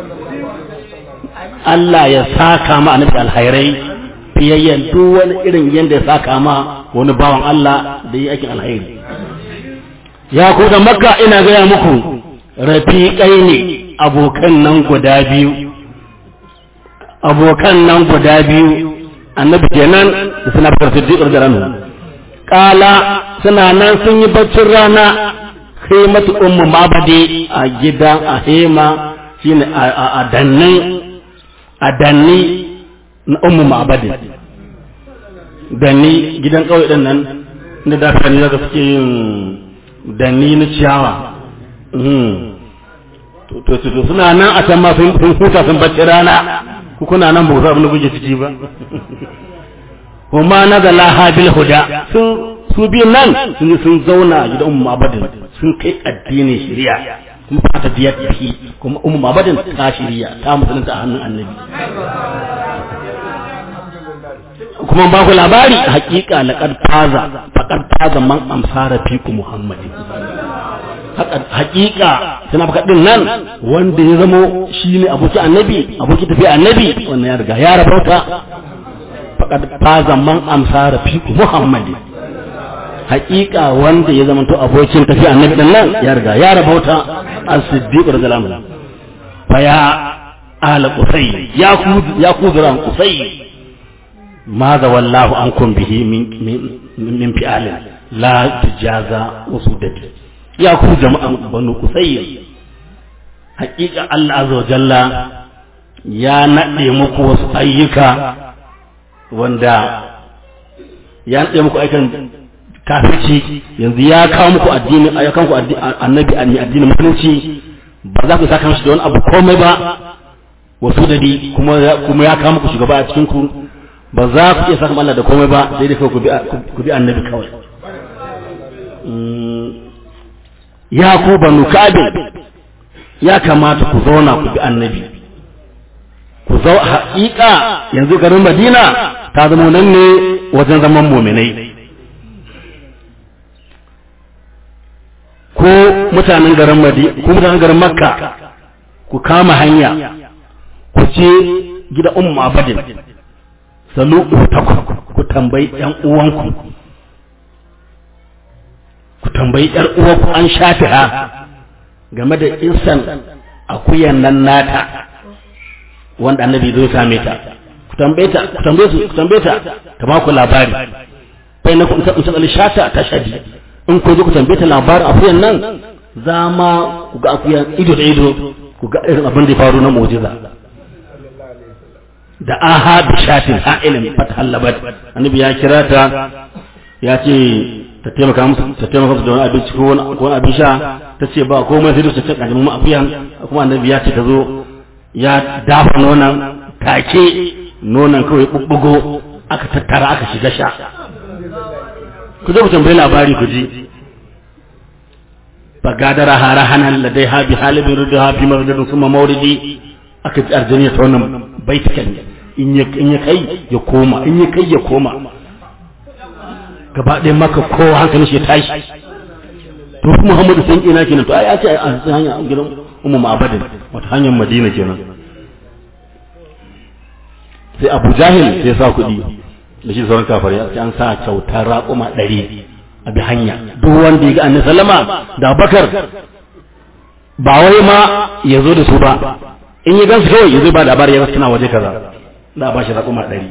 Allah ya saka ma annabi alhairai fiyayyen duk wani irin yadda ya saka ma wani bawan Allah da yi aikin alhairi ya ku da makka ina gaya muku rafiƙai ne abokan nan guda biyu abokan nan guda biyu annabi kenan da suna bakar siddiqar da ranu kala suna nan sun yi baccin rana khimatu ummu mabadi a gida a hema shine a danni a danni na ummu mabadi danni gidan kauye din nan inda da kan zaka suke yin danni na ciyawa to to suna nan a can ma sun huta sun bacci rana ku kuna nan ba ku abin da kuke ciki ba kuma na da lahabil huda sun su biyun nan sun sun zauna a gidan ummu abadin sun kai addinin shari'a kuma fata biyar fi kuma ummu abadin ta shari'a ta musulunta a hannun annabi kuma ba ku labari hakika laqad faza faqad faza man amsara fi ku muhammadin hakika suna baka din nan wanda ya zamo shi ne aboki annabi aboki tafiya annabi wannan ya riga ya rabauta faqad faza man amsara fi muhammadi hakika wanda ya zama to abokin tafiya annabi din nan ya riga ya rabauta as-siddiq radhiyallahu anhu fa ya ala qusay ya ku ya ku zuran qusay ماذا والله عنكم به من من من فعل لا تجازى وسودة ya ku jama'an banu kusayya hakika Allah azza wa jalla ya nade muku wasu ayyuka wanda ya nade muku aikan kafirci yanzu ya kawo muku addini ayyukan ku annabi addinin musulunci ba za ku saka shi da wani abu komai ba wasu dadi kuma kuma ya kawo muku shugaba a cikin ku ba za ku iya saka Allah da komai ba sai dai ku bi ku bi annabi kawai ya ku banu kabin ya kamata ku zauna ku bi annabi ku zau haƙiƙa yanzu garin madina ta zama nan ne wajen zaman muminai ko mutanen garin madina ko mutanen garin makka ku kama hanya ku ce gida ummu abadin salu ku tambayi yan uwanku ku tambayi ‘yar uwarku an shafi ha game da insan akuyan nan nata wanda annabi zai same ta ku tambaye ta ku tambaye su ku tambaye ta ta ba ku labari bai na ku in tsali shata ta shadi in ku zo ku tambaye ta labarin akuyan nan za ma ku ga akuyan ido da ido ku ga irin abin da ya faru na mu'jiza da aha bi shatin ha'ilin fatahallabat annabi ya kira ta ya ce ta taimaka musu ta taimaka musu da wani abinci ko wani abin sha ta ce ba komai sai da ta ce kaji mu akuyan kuma annabi ya ce ta zo ya dafa nonon take nonon kawai bubbugo aka tattara aka shiga sha ku zo ku tambayi labari ku ji fagadara hara hanan ladai ha bi halibin rudu ha fi maradadin kuma mauridi aka ji arjaniya ta wannan baitikan in ya kai ya koma in ya kai ya koma gaba ɗaya maka kowa hankalin shi ya tashi to Muhammadu sun ina kenan to ai a ce a hanya gidan ummu ma'abadin wata hanyar Madina kenan sai Abu Jahil sai ya sa kuɗi da shi sauran kafare sai an sa kyautar raƙuma ɗari a bi hanya duk wanda ya ga annabi sallama da Bakar ba wai ma ya zo da su ba in ya gansu kawai ya zo ba labari ya suna waje kaza da ba shi raƙuma ɗari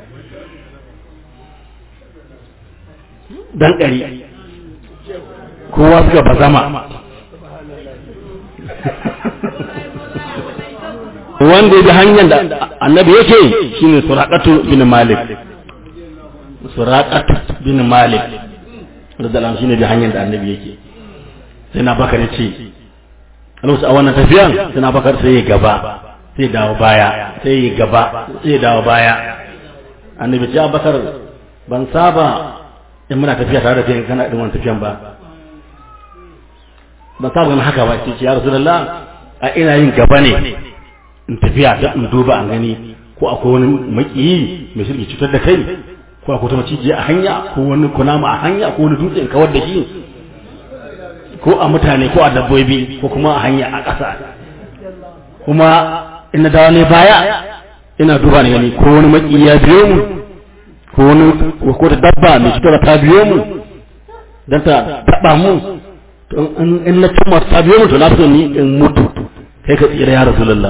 dan ɗari kowa suka bazama wanda bi hanyar da annabi yake shine suraqatu bin malik suraqatu bin malik radiyallahu shine bi hanyar da annabi yake sai na bakar ya ce a wannan tafiyan sai na bakar sai ya gaba sai dawo baya sai ya gaba sai ya dawo baya annabi ce bakar ban saba in muna tafiya tare da kai kana irin wannan tafiyan ba ban saba ganin haka ba ce ya rasulullah a ina yin gaba ne in tafiya da in duba an gani ko akwai wani makiyi mai shirki cutar da kai ko akwai ta maciji a hanya ko wani kunama a hanya ko wani dutse in kawar da shi ko a mutane ko a dabbobi ko kuma a hanya a ƙasa kuma ina dawo ne baya ina duba ne gani ko wani maki ya biyo mu ko wani ko da dabba mai cutar ta biyo mu don ta taɓa mu to in na cimma ta biyo mu to na fi ni in mutu kai ka tsira ya rasulullah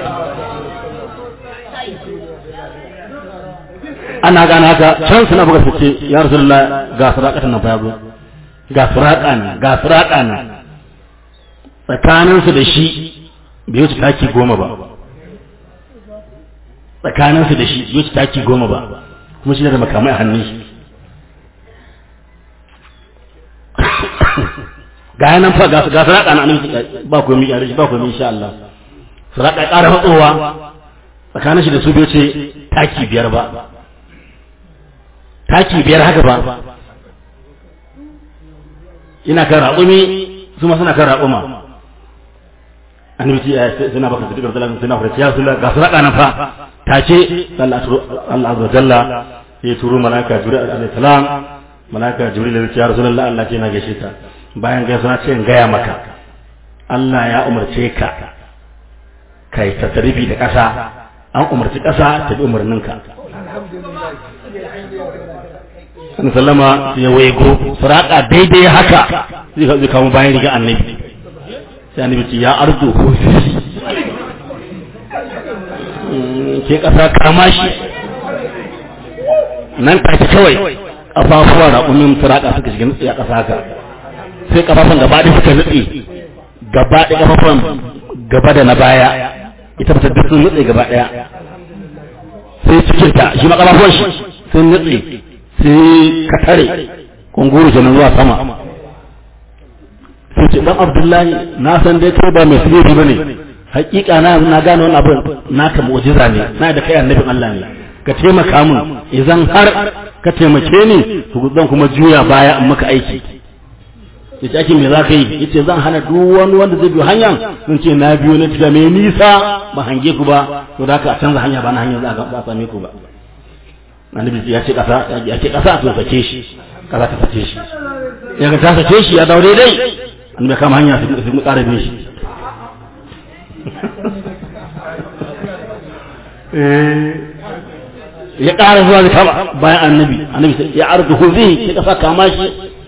ana gane haka can suna buga fice ya rasulullah ga sarakatan nan fa ya zo ga suraka ne ga suraka ne tsakaninsu da shi bai wuce taki goma ba tsakaninsu da shi bai wuce taki goma ba kuma shi da makamai a hannun shi ga yanan fa ga suraka na annabi ba ku mi yare ba ku mi insha Allah suraka ƙara matsowa tsakanin shi da su bai wuce taki biyar ba taki biyar haka ba ina kan raƙumi su ma suna kan raƙuma annabi ce suna baka su dukkan talatin suna fara ya sula ga su raƙa nan fa ta ce Allah azza jalla ya turo malaka jibril alaihi salam malaka jibril ya ce ya rasulullah Allah ce na gaishe ta bayan gaisa na ce in gaya maka Allah ya umarce ka kai tasarifi da ƙasa an umarci ƙasa ta bi umarninka an sallama ya waigo suraka daidai haka zai kawo bayan riga annabi sai annabi ce ya arzu ke kasa kama shi nan take kawai kafafuwa raƙumin suraka suka shiga nutsi a ƙasa haka sai kafafun gaba ɗaya suka nutsi gaba ɗaya kafafun gaba da na baya ita fata duk sun nutse gaba ɗaya sai cikinta shi ma kafafuwan shi sun nutse sai ka tare kunguru kenan zuwa sama sai ce dan abdullahi na san dai kai ba mai sirri bane hakika na na gane wannan abin naka mu'jiza ne na da kai annabin Allah ne ka taimaka mun idan har ka taimake ni to zan kuma juya baya in maka aiki yace ake me zaka yi yace zan hana duk wani wanda zai biyo hanyar sun ce na biyo na tafiya mai nisa ba hange ku ba to da ka canza hanya ba na hanyar za a same ku ba annabi ya ce kasa ya ce kasa to sake shi kasa ta sake shi ya ga ta sake shi ya dawo daidai annabi kama hanya su mu ƙara bin shi ya ƙara zuwa da kama bayan annabi annabi ya arzu huzihi ya kasa kama shi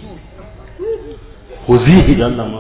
huzihi da Allah ma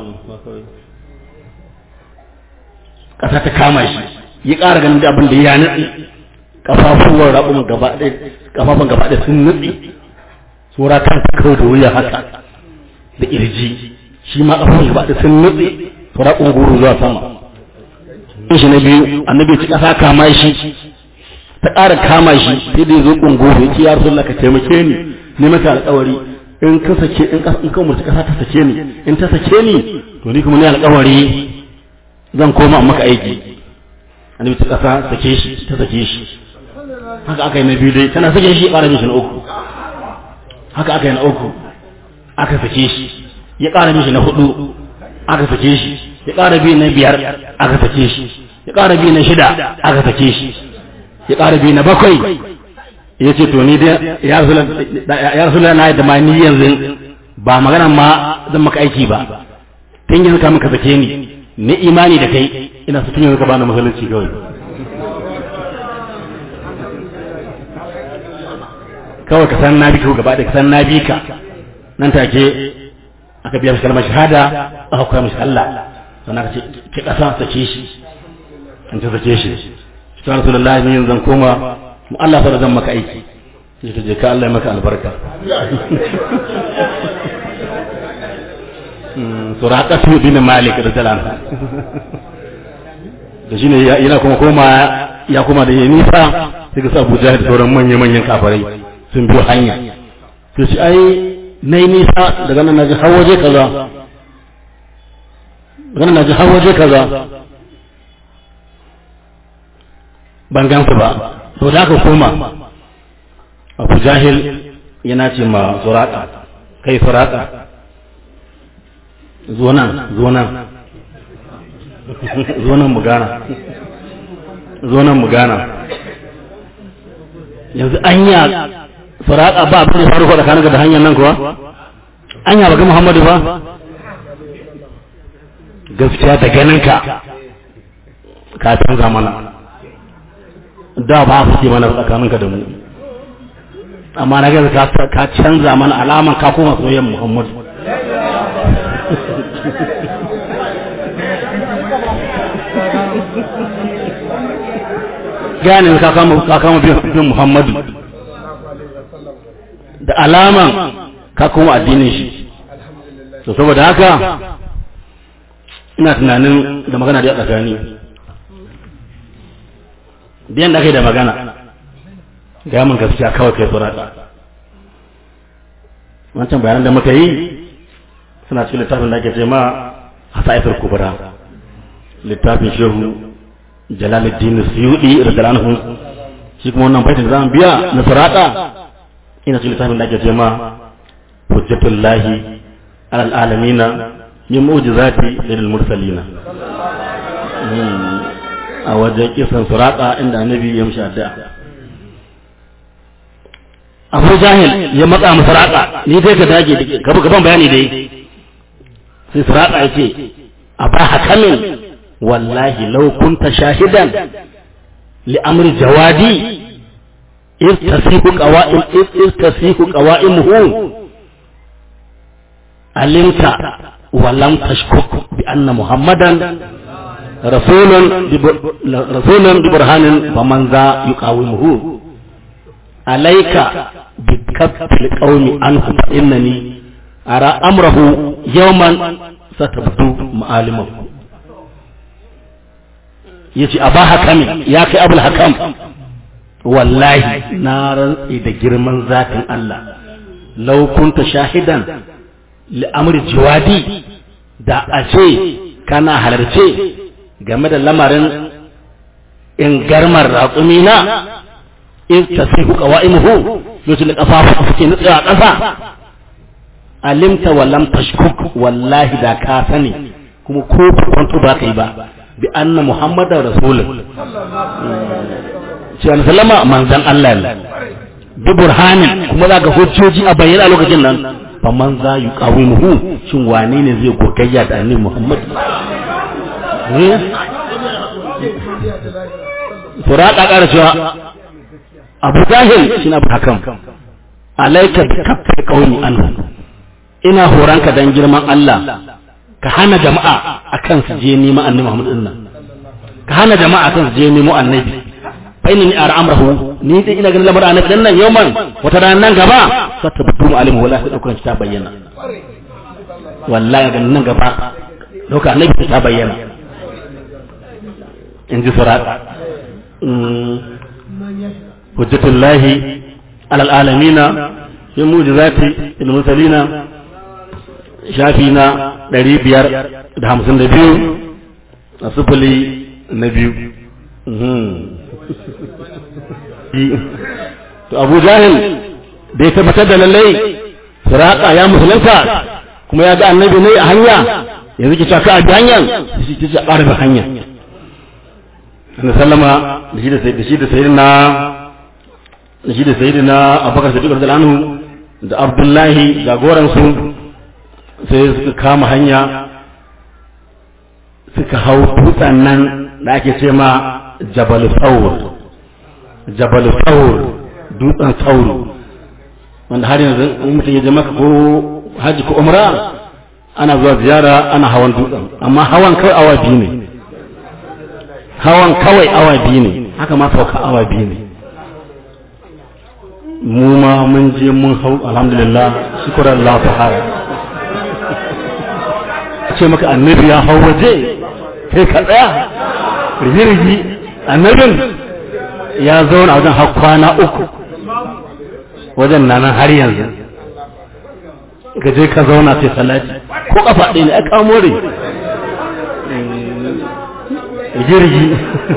kasa ta kama shi ya ƙara ganin da abin da ya nutsi kafafuwan raɓun gaba ɗaya kafafun gaba ɗaya sun nutse tsora kan kawai da wuya haka da irji shi ma kafafun gaba ɗaya sun nutse tsora ƙunguru zuwa sama in shi na biyu annabi ci ƙasa kama shi ta ƙara kama shi sai da ya zo ƙunguru ya ce ya rasu ka taimake ni ne maka alƙawari in ka sake in ka in ka umarci ƙasa ta sake ni in ta sake ni to ni kuma ni alƙawari zan koma maka aiki annabi ci ƙasa sake shi ta sake shi haka aka yi na biyu dai tana sake shi ƙara mishi na uku haka aka yi na uku aka sake shi ya ƙara mishi na hudu aka sake shi ya ƙara biyu na biyar aka sake shi ya ƙara biyu na shida aka sake shi ya ƙara biyu na bakwai ya ce to ni dai ya rasu na yadda ma ni yanzu ba magana ma zan maka aiki ba tun yanzu ka maka sake ni ni imani da kai ina su tun yanzu ka bani musulunci kawai kawai ka san na bi gaba da ka san na bi ka nan take aka biya mishi kalmar shahada aka koya mishi Allah sannan aka ce ki kasa sake shi an ta sake shi shi ta rasulullahi ne yanzu zan koma mu Allah fa zan maka aiki sai ta je ka Allah ya maka albarka suraka su bin malik radiyallahu anhu da shine yana kuma koma ya kuma da ya nisa sai ga Abu Jahil da sauran manyan manyan kafarai sun biyo hanya to shi ai nayi nisa daga nan naji har waje kaza daga nan naji har waje kaza ban gansu ba to da aka koma Abu Jahil yana ce ma Suraka kai Suraka zo nan zo nan zo nan mu gana zo nan mu gana yanzu anya faraka ba abin da faru tsakanin da hanyar nan kuwa anya ba ga Muhammadu ba gaskiya da ganinka ka canza mana da ba su ce mana tsakaninka da mu amma na gaza ka canza mana alaman ka koma soyayyen muhammadu gane ka kama bin muhammadu da alaman ka koma addinin shi to saboda haka ina tunanin da magana da ya tsakani biyan da aka yi da magana ga mun gaskiya kawai kai tsorata wancan bayanan da muka yi suna cikin littafin da ake ce ma hasaitar kubra littafin shehu jalaluddin suyudi radiyallahu shi kuma wannan baitin zamu biya na sirata ina cikin littafin da ake ce ma hujjatullahi alal alamina min mu'jizati lil mursalina a wajen kisan suraka inda annabi ya mishi addu'a Abu Jahil ya matsa masa suraka ni dai ka dage gaba gaban bayani dai sai suraka yace a ba hakamin wallahi law kunta shahidan li amri jawadi إذ تسيح قوائم إذ تسيح قوائمه علمت ولم تشكك بأن محمدا رسول رسول ببرهان فمن ذا يقاومه عليك بكف القوم عنه فإنني أرى أمره يوما ستبدو معالمه yace a ba hakami ya kai abul hakam wallahi na rantsi da girman zatin Allah law kunta shahidan li amri jiwadi da a ce kana halarce game da lamarin in garmar raƙumina in tasihu qawaimuhu lokacin da kafafu suke nutsa a ƙasa alimta wa lam tashkuk wallahi da ka sani kuma ko kwanto ba ka yi ba bi anna muhammadar rasulun shi an sallama manzan Allah ne bi burhanin kuma za ga hujjoji a bayyana a lokacin nan fa man za yi qawimuhu shin wane ne zai gogayya da annabi muhammad Suraka ƙara cewa Abu Jahil shi na hakan alaika bi kafir qaumi anhu ina horanka dan girman Allah ka hana jama'a akan su je nima annabi Muhammad din nan ka hana jama'a akan su je nemo annabi fa inni ara amrahu ni dai ina ganin lamarin annabi dan nan yauman wata ran nan gaba fa tabdu alim wala sai daukan ta bayyana wallahi ganin nan gaba dauka annabi ta bayyana in ji surat hujjatullahi alal alamina min mujizati il mursalina shafi na ɗari biyar da hamsin da biyu a sufuli na biyu to abu jahil da ya tabbatar da lallai suraka ya musulunta kuma ya ga annabi ne a hanya yanzu ki caka a bi hanyar shi ta ce a ƙarfi hanya na sallama da shi da sayidina da shi da sayidina abubakar sadiq da anhu da abdullahi jagoransu sai suka kama hanya suka hau dutsen nan da ake ce ma jabal thawr jabal thawr dutsen thawr wanda har yanzu in mutum ya je maka ko haji ko umra ana zuwa ziyara ana hawan dutsen amma hawan kawai awa biyu ne hawan kawai awa biyu ne haka ma sauka awa biyu ne mu ma mun je mun hau alhamdulillah shukran Allah ta'ala ce maka annabi ya hau waje kai ka tsaya rigirigi annabin ya zauna a wajen har kwana uku wajen nan har yanzu ka je ka zauna sai salati ko kafa ɗaya ne a kamo rai rigirigi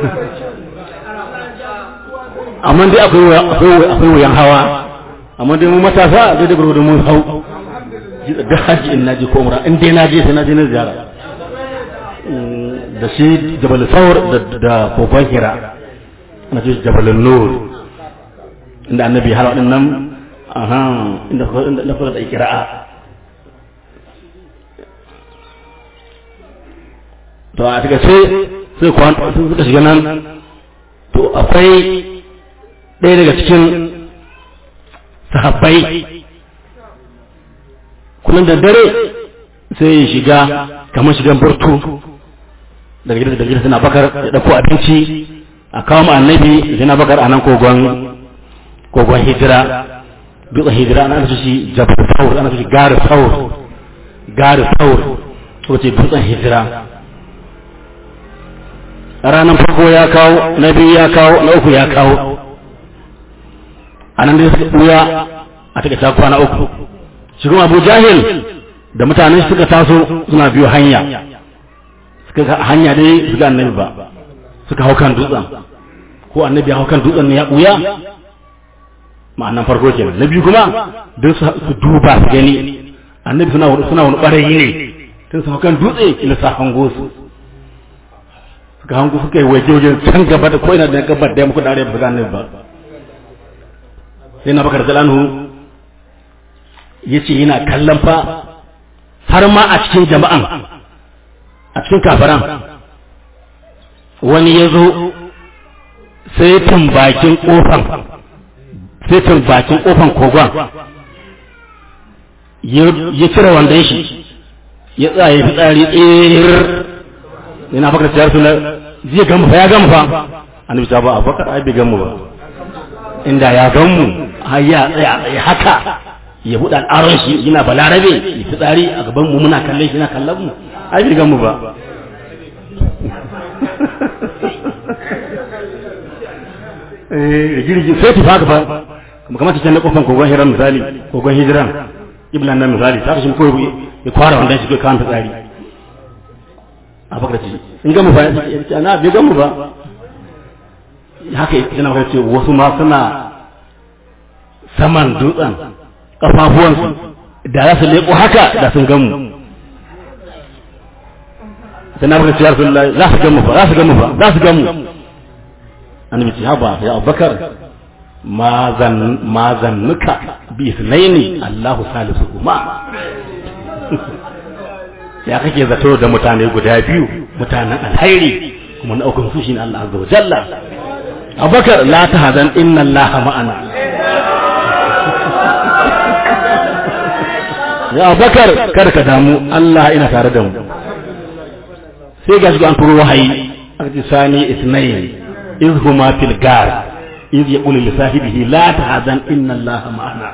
amma dai akwai wuyan hawa amma dai mu matasa zai da gurgurdu mun hau da hajji in naji ko umra in dai naje sai naje na ziyara da shi jabal thawr da kokon hira ana ce jabal nur inda annabi har wadannan aha inda inda fara da ikra'a to a daga sai sai kwan suka shiga nan to akwai ɗaya daga cikin sahabbai kullum da dare sai ya shiga kamar shigan burtu daga gidan da gidan suna bakar ya ɗauko abinci a kawo mu annabi suna bakar a nan kogon kogon hijira dutsen hijira ana su shi jabal saur ana su shi gari saur gari saur so ce dutsen hijira ranar farko ya kawo na biyu ya kawo na uku ya kawo a nan dai suka ɓuya a taka ta kwana uku shi kuma abu jahil da mutanen suka taso suna biyo hanya suka hanya dai su ga annabi ba suka hau kan dutsen ko annabi ya hau kan dutsen ne ya ɓuya ma'anan farko kenan na biyu kuma don su duba su gani annabi suna wani suna wani ɓarayi ne tun su hau kan dutse ila sa hango su suka hango suka yi waje wajen can gaba da ko ina da gabar da ya muku da arewa ba su ga annabi ba sai na bakar zalanu ya ce yana kallon fa har ma a cikin jama'an a cikin kafaran wani ya zo sai tun bakin kofan sai tun bakin kofan kogon ya cire wandon shi ya tsaye fitsari tsir yana bakar ciyar suna zai gamu fa ya gamu fa annabi ta ba a bakar ai bai gamu ba inda ya gamu har ya tsaya tsaye haka ya buɗe al'aron shi yana balarabe ya fitsari a gaban mu muna kallon shi yana kallon mu ai bai gamu ba eh girgi sai ta faka fa kuma kamar ta na kofan kogon hiran misali kogon hijiran iblan nan misali ta kashin koyo ya kwara wanda shi kai kawo fitsari a bakar ci in gamu fa ya ce ana bai gamu ba haka yana maka ce wasu ma suna saman dutsen kafafuwansu da za su leƙo haka da sun gamu sai na baka ciyar sun za su gamu fa za su gamu fa za su gamu annabi ce haba ya abubakar ma zan ma zannuka bi isnaini Allahu salisu kuma ya kake zato da mutane guda biyu mutanen alhairi kuma na ukun su shine Allah azza wa jalla abubakar la tahzan inna allaha ma'ana ya bakar kada ka damu Allah ina tare da mu sai ga shi an turo wahayi aka ce sani isnayn iz huma fil gar iz yaqulu li sahibihi la tahzan inna Allah ma'ana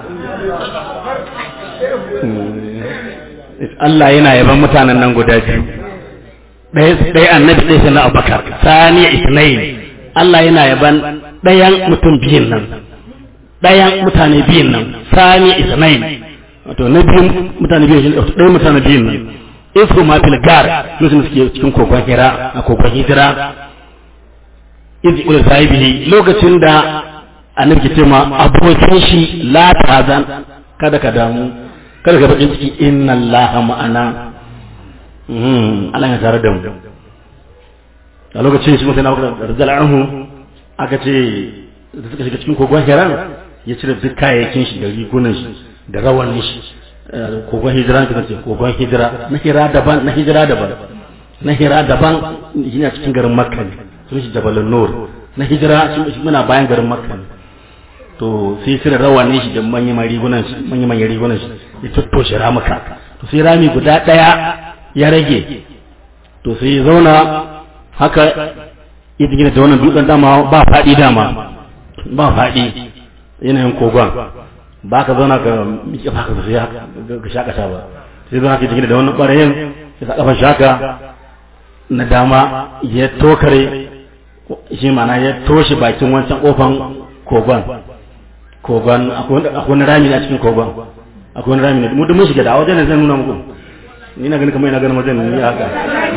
Allah yana yaban mutanen nan guda biyu ɗaya annabi ɗaya sai na abubakar sani isnayn Allah yana yaban ɗayan mutum biyun nan ɗayan mutane biyun nan sani isnayn wato na biyun mutane biyun shi ɗaya mutane biyun nan isu ma fil gar lokacin da suke cikin kogon hira a kogon hijira izi ul sahibihi lokacin da annabi ke ce ma abokin shi la tazan kada ka damu kada ka bakin ciki inna allaha ma'ana Allah ya tare da mu a lokacin shi mutane da rizal anhu aka ce da suka shiga cikin kogon hira ya cire duk kayayyakin shi da rigunan shi da rawanin shi kogon hijira ka ce kogon hijira na hira daban na hijira daban na hira daban yana cikin garin makka ne sun shi jabalun nur na hijira shi muna bayan garin makka ne to sai cire rawanin shi da manyan rigunan shi manyan manyan rigunan shi ya tattoshe ramuka to sai rami guda daya ya rage to sai ya zauna haka ya gina da wannan dutsen dama ba faɗi dama ba faɗi yanayin kogon ba ka zauna ka miƙe ba ka sai ka shakata ba sai zauna ka gina da wannan ɓarayin ya sa ƙafar shaka na dama ya tokare shi mana ya toshe bakin wancan ƙofan kogon kogon akwai wani rami a cikin kogon akwai wani rami ne mu da mun shiga da a wajen zan nuna muku ni na gani kamar ina ganin wajen ni haka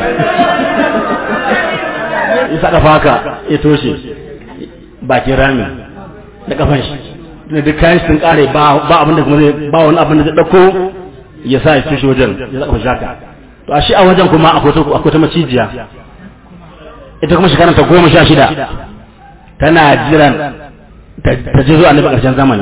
ya sa kafa haka ya toshe bakin rami da kafan shi da duk kayan sun kare ba ba abin da kuma zai ba wani abin da zai dauko ya sa ya toshe wajen ya saka shi haka to a shi a wajen kuma akwai ta akwai ta macijiya ita kuma shekarar ta goma sha shida tana jiran ta je zuwa annabi ƙarshen zamani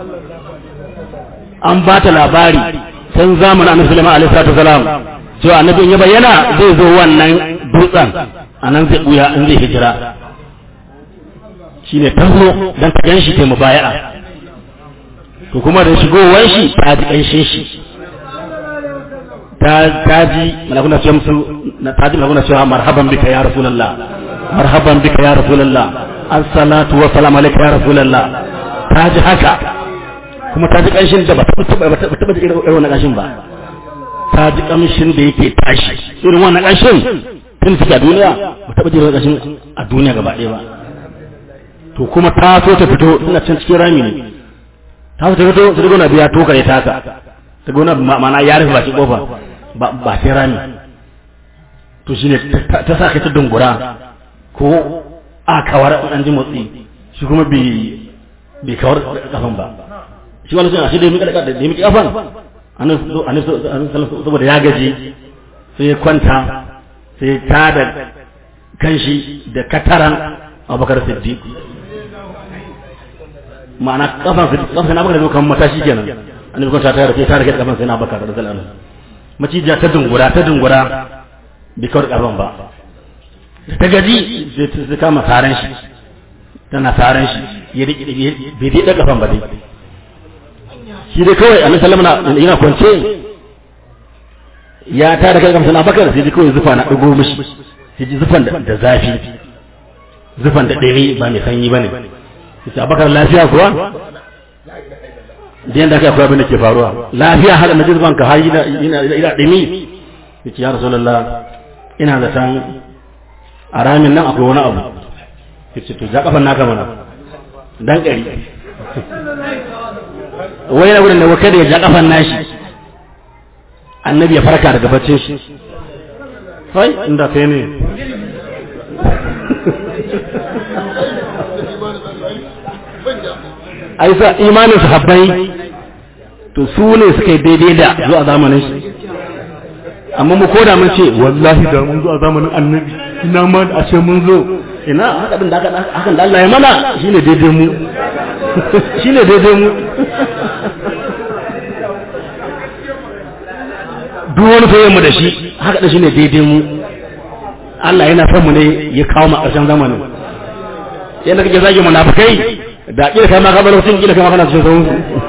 an ba ta labari san zamanin annabi Sulaiman alaihi salatu wasalam cewa annabi ya bayyana zai zo wannan dutsen a nan zai buya in zai hijira shine ta zo dan ta gan shi ta mubaya'a to kuma da shigowar shi ta ji ƙanshin shi ta ji malakuna ce musu na ta ji malakuna cewa marhaban bika ya rasulullah marhaban bika ya rasulullah assalatu wa salam alayka ya rasulullah ta ji haka kuma ta ji ƙanshin da ba ta taba ba ta taba irin wannan ƙanshin ba ta ji ƙamshin da yake tashi irin wannan ƙanshin tun take a duniya ba ta taba irin wannan ƙanshin a duniya gaba ɗaya ba to kuma ta so ta fito tana can cikin rami ne ta so ta fito ta gona biya to kare ta ka ta gona ma'ana ya rufe baki kofa ba ba sai rami to shine ta sa kai ta dungura ko a kawar an ji motsi shi kuma bi bi kawar kafan ba shi wani sun ashe da mika da mika kafan annabi saboda ya gaji sai ya kwanta sai ta da kanshi da kataran abubakar siddiq ma'ana kafan kafan na bakar kan matashi kenan annabi kwanta ta rufe ta rike kafan sai na bakar da zalala macijiya ta dungura ta dungura bi kawar kafan ba ta gaji sai ta kama saran shi tana saran shi ya rike bai dai kafan ba dai shi dai kawai annabi sallama yana kwance ya ta da kai kamsa na bakar sai dai kawai zufa na dugo mishi sai ji zufan da zafi zufan da ɗari ba mai sanyi ba ne sai abakar lafiya kuwa da yadda aka akwai abin da ke faruwa lafiya har na jizban ka har ina ɗimi ya ce ya rasulallah ina da san a ramin nan akwai wani abu ya ce to ja kafan naka mana dan ƙari wai na wurin da wakar da ya ja kafan nashi annabi ya farka daga baccin shi hai inda kai ne ai sa imanin sahabbai to su ne suka yi daidai da zuwa zamanin shi amma mu koda mun ce wallahi da mun zo a zamanin annabi ina ma a ce mun zo ina haka din da hakan da Allah ya mana shine daidai mu shine daidai mu duk wani soyayyen mu da shi haka da shine daidai mu Allah yana son mu ne ya kawo mu ƙarshen zamanin yadda kake zage munafikai da kila kai ma ka bar mutum kila kai ma kana cikin sauran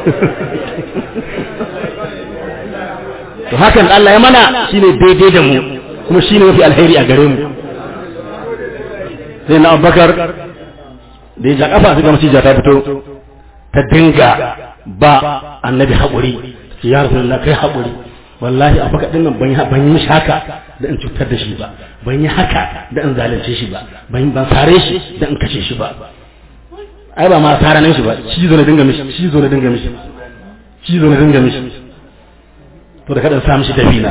to hakan Allah ya mana shine daidai da mu kuma shine mafi alheri a gare mu sai na Abubakar da ya ja kafa sai ga macija ta fito ta dinga ba annabi haƙuri ya rasulullah kai haƙuri wallahi a baka dinnan ban ban yi mishi haka da in cutar da shi ba ban yi haka da in zalunce shi ba ban ban sare shi da in kace shi ba ai ba ma sara nan shi ba shi zo na dinga mishi shi zo na dinga mishi shi zo na dinga mishi to da kada sa mishi dabina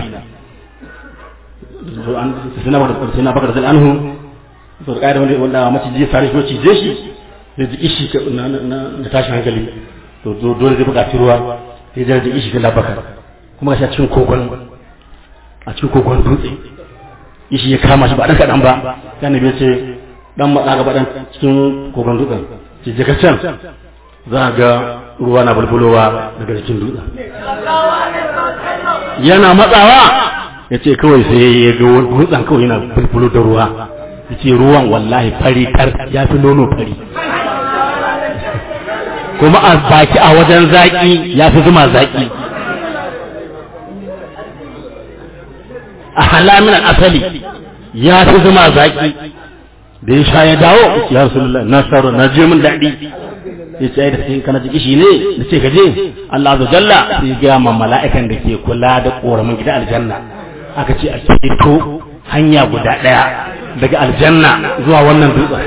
to an sai na baka sai na baka da anhu to da kaida wanda wanda maciji ya sare shi ko cije shi da ji ishi na na tashi hankali to dole zai buƙaci ruwa sai da ji ishi da labaka kuma ga cikin kogon a cikin kogon dutse ishi ya kama shi ba dan kadan ba sai annabi ce dan matsa gaba dan cikin kogon dutsen ki je ka can za ga ruwa na bulbulowa daga cikin dutsen yana matsawa ya ce kawai sai ya ga dutsen kawai yana bulbulo da ruwa ya ce ruwan wallahi fari tar ya fi nono fari kuma a baki a wajen zaki ya fi zuma zaki a halamin asali ya fi zuma zaki da ya sha ya dawo ya rasulullah na saro na je min daɗi ya ce da sai kana jiki shi ne da ce gaje Allah azza jalla sai ga ma mala'ikan da ke kula da koramin gida aljanna aka ce a ceto hanya guda ɗaya daga aljanna zuwa wannan dutsen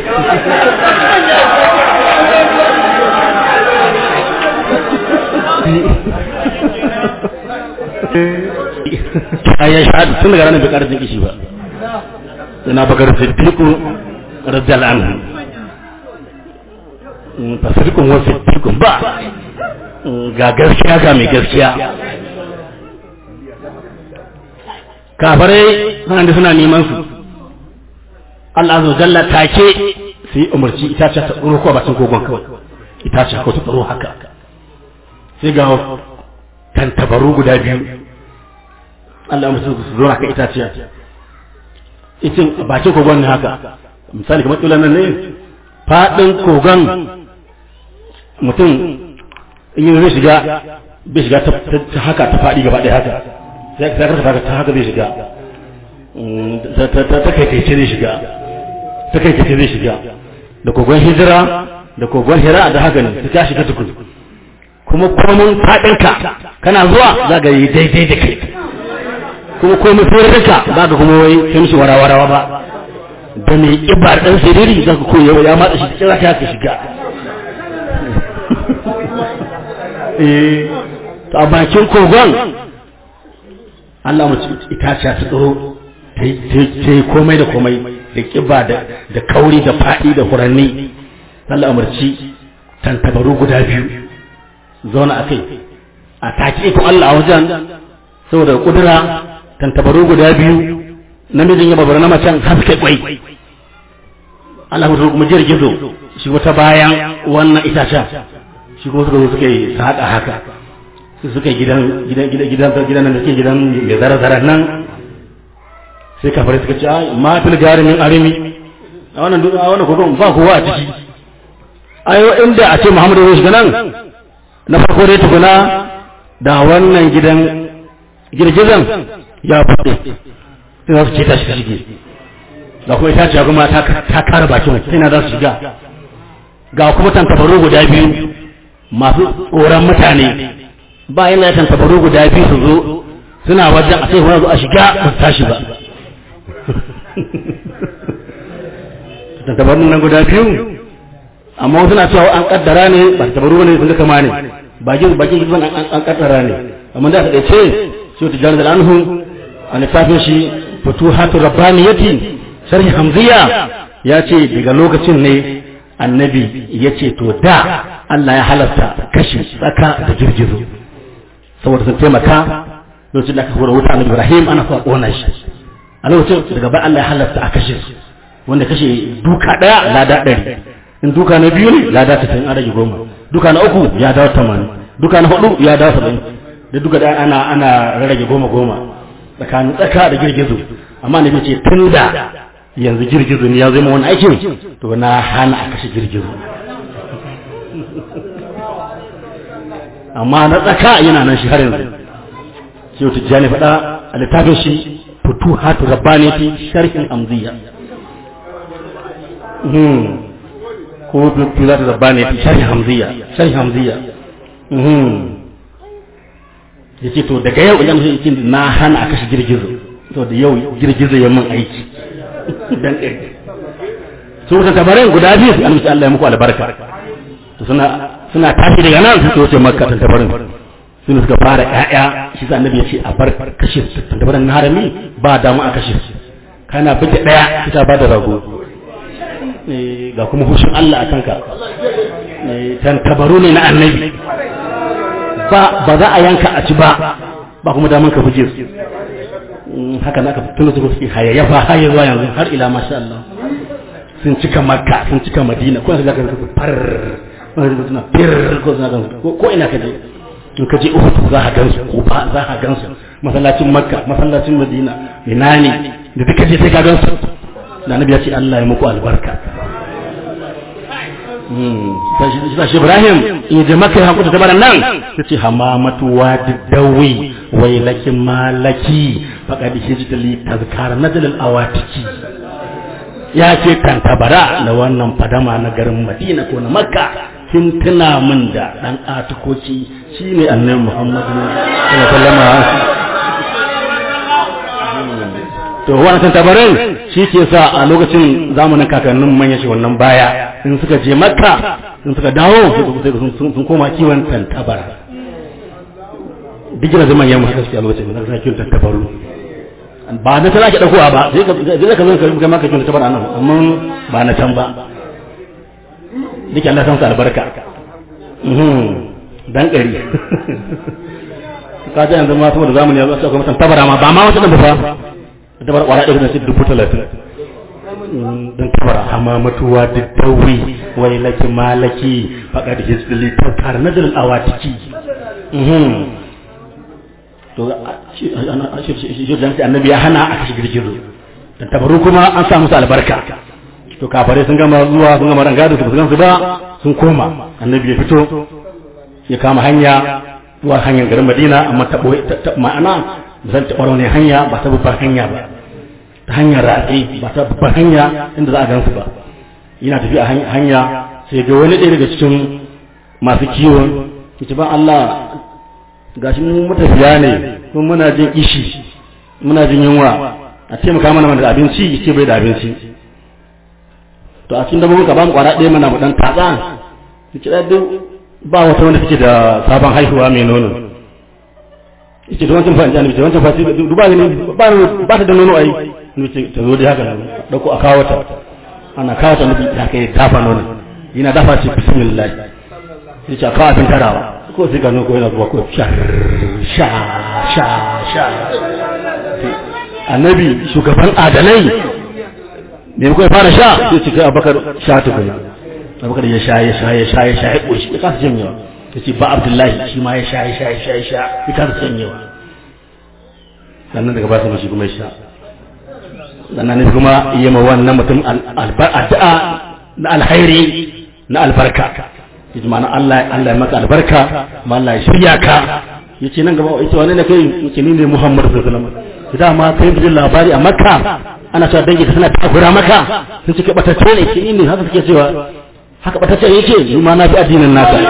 ya shahada tun daga ranar bai ƙara jin kishi ba ina bakar siddiqu radiyallahu anhu fa siddiqun wa siddiqun ba ga gaskiya ga mai gaskiya kafarai suna da suna neman su Allah azza jalla take sai umarci itace ta tsoro ko bakin kogon kawai itace ko ta tsoro haka sai ga tantabaru guda biyu Allah musu su zo haka itaciya itin bakin kogon ne haka misali kamar tsulan nan ne faɗin kogon mutum in yi zai shiga bai shiga ta haka ta faɗi gaba ɗaya haka sai ka karkata ta haka zai shiga ta kai kai zai shiga ta kai kai zai shiga da kogon hijira da kogon hira da haka ne ta ka shiga tukun kuma komin faɗinka kana zuwa za ga yi daidai da kai kuma komai furinka za ka kuma wai kai mishi warawarawa ba da mai ibar ɗan siriri za ka koya ya matsa shi kira ta ka shiga a bakin kogon Allah mace itaciya ta tsoro ta yi komai da komai da kiba da kauri da faɗi da furanni Allah umarci tantabaru guda biyu zauna a kai a take ikon Allah a wajen saboda kudura tantabaru guda biyu namijin ya babbar na macen haske kwai Allah mutu kuma jirgizo shi wata bayan wannan itacen shi kuma suka zo suka yi saƙa haka su suka yi gidan gidan gidan gidan gidan nan da ke gidan mai zara zara nan sai kafare suka ce ai ma fil garimin arimi a wannan duk a wannan kogon ba kowa a ciki ayo inda a ce Muhammadu zai shiga nan na farko dai tukuna da wannan gidan girgizan ya buɗe sai za su ce ta shiga shige ga kuma ita ce kuma ta kare bakin sai na za su shiga ga kuma tantabaru guda biyu masu tsoron mutane ba yana tantabaru guda biyu su zo suna wajen a sai kuma zo a shiga ba su tashi ba tantabarun nan guda biyu amma suna cewa an kaddara ne ba tantabaru ne sun ga kama ne bakin bakin gidan an kaddara ne amma da ta dace shi ta jarar da anhu a littafin shi futuhatu rabbaniyati sharhi hamziya ya ce daga lokacin ne annabi ya ce to da Allah ya halarta kashi tsaka da girgizo saboda sun taimaka lokacin da aka hura wuta annabi Ibrahim ana so a kona shi a lokacin daga bayan Allah ya halarta a kashe su wanda kashe duka daya lada ɗari in duka na biyu ne lada ta an rage goma duka na uku ya dawo tamanin duka na hudu ya dawo saba'in da duka da ana ana rage goma goma tsakanin tsaka da girgizo amma ne ce tun da yanzu girgizo ne ya zama wani aikin to na hana a kashe girgizo amma na tsaka yana nan shi har yanzu shi wata jani faɗa a littafin shi fitu hatu rabbani fi sharhin amziya ko fitu hatu rabbani fi sharhin hamziya sharhin hamziya ya ce to daga yau idan shi na hana a kashe girgizo to da yau girgizo ya mun aiki dan ɗaya su wuta tabarai guda biyu su amince Allah ya muku albarka to suna suna tashi daga nan su wuce makka tan tabarin sun suka fara ƴaƴa shi sa annabi ya ce a bar kashe tan tabarin na harami ba damu a kashe su kana bige ɗaya kita ba da rago ga kuma hushin Allah a kanka tan tabaru ne na annabi ba ba za a yanka a ci ba ba kuma daman ka buje su haka na ka tuna su suke hayayyafa har zuwa yanzu har ila masha Allah sun cika makka sun cika madina ko zaka ga far suna fir ko suna gan ko ina ka je in ka je uhud za ka gansu ko ba za ka gansu masallacin makka masallacin madina ina ne da duka je sai ka gansu da annabi ya ce Allah ya muku albarka shi Ibrahim in je maka ya kuta tabaran nan ta ce hamamatu wadi dawi wai laki malaki faqad hijtali tazkar nadal al awatiki ya ce kan tabara da wannan fadama na garin Madina ko na Makka kin tuna min da dan atukoci shine annabi Muhammadu sallallahu alaihi to wannan tabarin shi ke sa a lokacin zamanin kakannin manya shi wannan baya in suka je makka in suka dawo sun koma kiwon tantabara duk gina zaman yamma suka a lokacin da suna kiwon tantabaru ba na tana ke ɗaukowa ba zai ka zo ka kai maka kiwon tantabara nan amma ba na can ba duk Allah san su albarka dan ƙari ka ji yanzu ma saboda zamani ya zo a cikin tantabara ma ba ma wata ɗan ba dabar kwara ɗaya na dubu talatin don tabara hamamatuwa da dawi wai laki malaki faƙa da hisbili ta kare na dalil awatiki to shi annabi ya hana a kashe girgizo tabaru kuma an sa musu albarka to kafare sun gama zuwa sun gama ranga da su su ba sun koma annabi ya fito ya kama hanya zuwa hanyar garin madina amma ta ma'ana zan taɓa wani hanya ba ta babbar hanya ba ta hanyar ratsi ba ta babbar hanya inda za a gansu ba yana tafiya a hanya sai ga wani ɗaya daga cikin masu kiwon ita ba Allah gashi mu matafiya ne kuma muna jin ishi muna jin yunwa a taimaka mana da abinci ce bai da abinci to a cikin dabbobin ka ba mu kwara ɗaya mana mu dan tatsa ki da duk ba wata wanda take da sabon haihuwa mai nono yace da wancan fa'in janibi wancan fa'in duba ne ba ba ta da nono ai nace ta zo da haka dauko a kawo ta ana kawo ta nabi ta kai dafa nono yana dafa ce bismillah yace a kawo abin tarawa ko sai ga ko yana zuwa ko sha sha sha sha annabi shugaban adalai ne ko ya fara sha sai ce kai abakar sha tukuna abakar ya sha ya sha ya sha ya sha ya koshi ya kasa janyewa ya ce ba abdullahi shi ma ya sha ya sha ya sha ya sha ya kasa janyewa sannan daga ba su mashi kuma ya sha sannan ne kuma iya ma wannan mutum addu'a na alhairi na albarka ya ji ma'ana Allah Allah ya maka albarka ma Allah ya shirya ka ya ce nan gaba ya ce wani ne kai ya ce ni ne Muhammad sallallahu alaihi wasallam dama kai bijin labari a Makka ana cewa dangi ta tana takura maka sun ce batacce ne ke ne haka suke cewa haka batacce yake ni ma na fi addinin nasa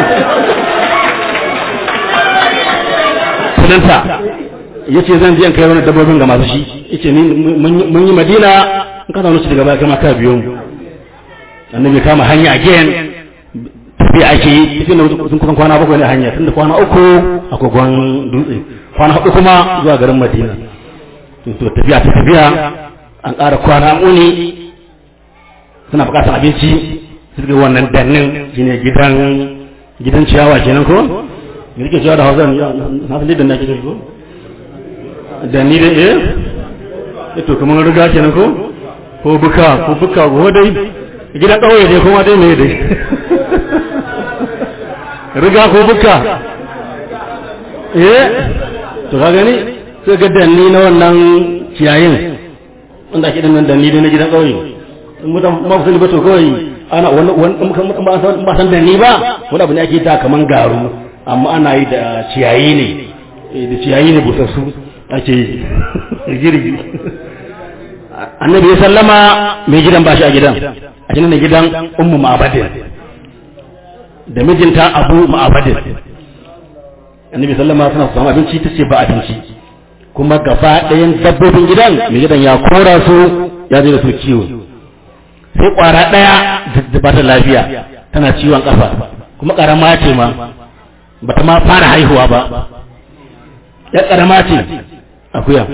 sunanta ya ce zan je in kai wani dabbobin ga masu shi ya ce mun yi madina in ka zaune su daga baya kama ka biyo mu annabi kama hanya again tafiya ake yi tafiya da sun kusan kwana bakwai ne hanya tun da kwana uku a kogon dutse kwana hudu kuma zuwa garin madina to tafiya ta tafiya an ƙara kwana uni suna buƙatar abinci suka wannan dannin shine gidan gidan ciyawa kenan ko me yake ciyawa da hausa na san da nake ko danni da eh to kamar riga kenan ko ko buka ko buka ko dai gidan ƙauye dai kuma dai me dai riga ko buka eh to ka gani sai ga danni na wannan ciyayin wanda ake dinnan danni na gidan ƙauye in mutan ma ku sani ba to kawai ana wani wani ba san danni ba wani abu ne ake ta kaman garu amma ana yi da ciyayi ne da ciyayi ne busassu ake girgi annabi ya sallama mai gidan ba shi a gidan a cikin gidan ummu ma'abadin da mijinta abu ma'abadin annabi sallama suna samu abinci ta ce ba abinci kuma gaba ɗayan dabbobin gidan mai gidan ya kora su ya je da su kiwo sai kwara ɗaya da ba ta lafiya tana ciwon ƙafa kuma ƙarama ce ma ba ta ma fara haihuwa ba ya ƙarama ce akuya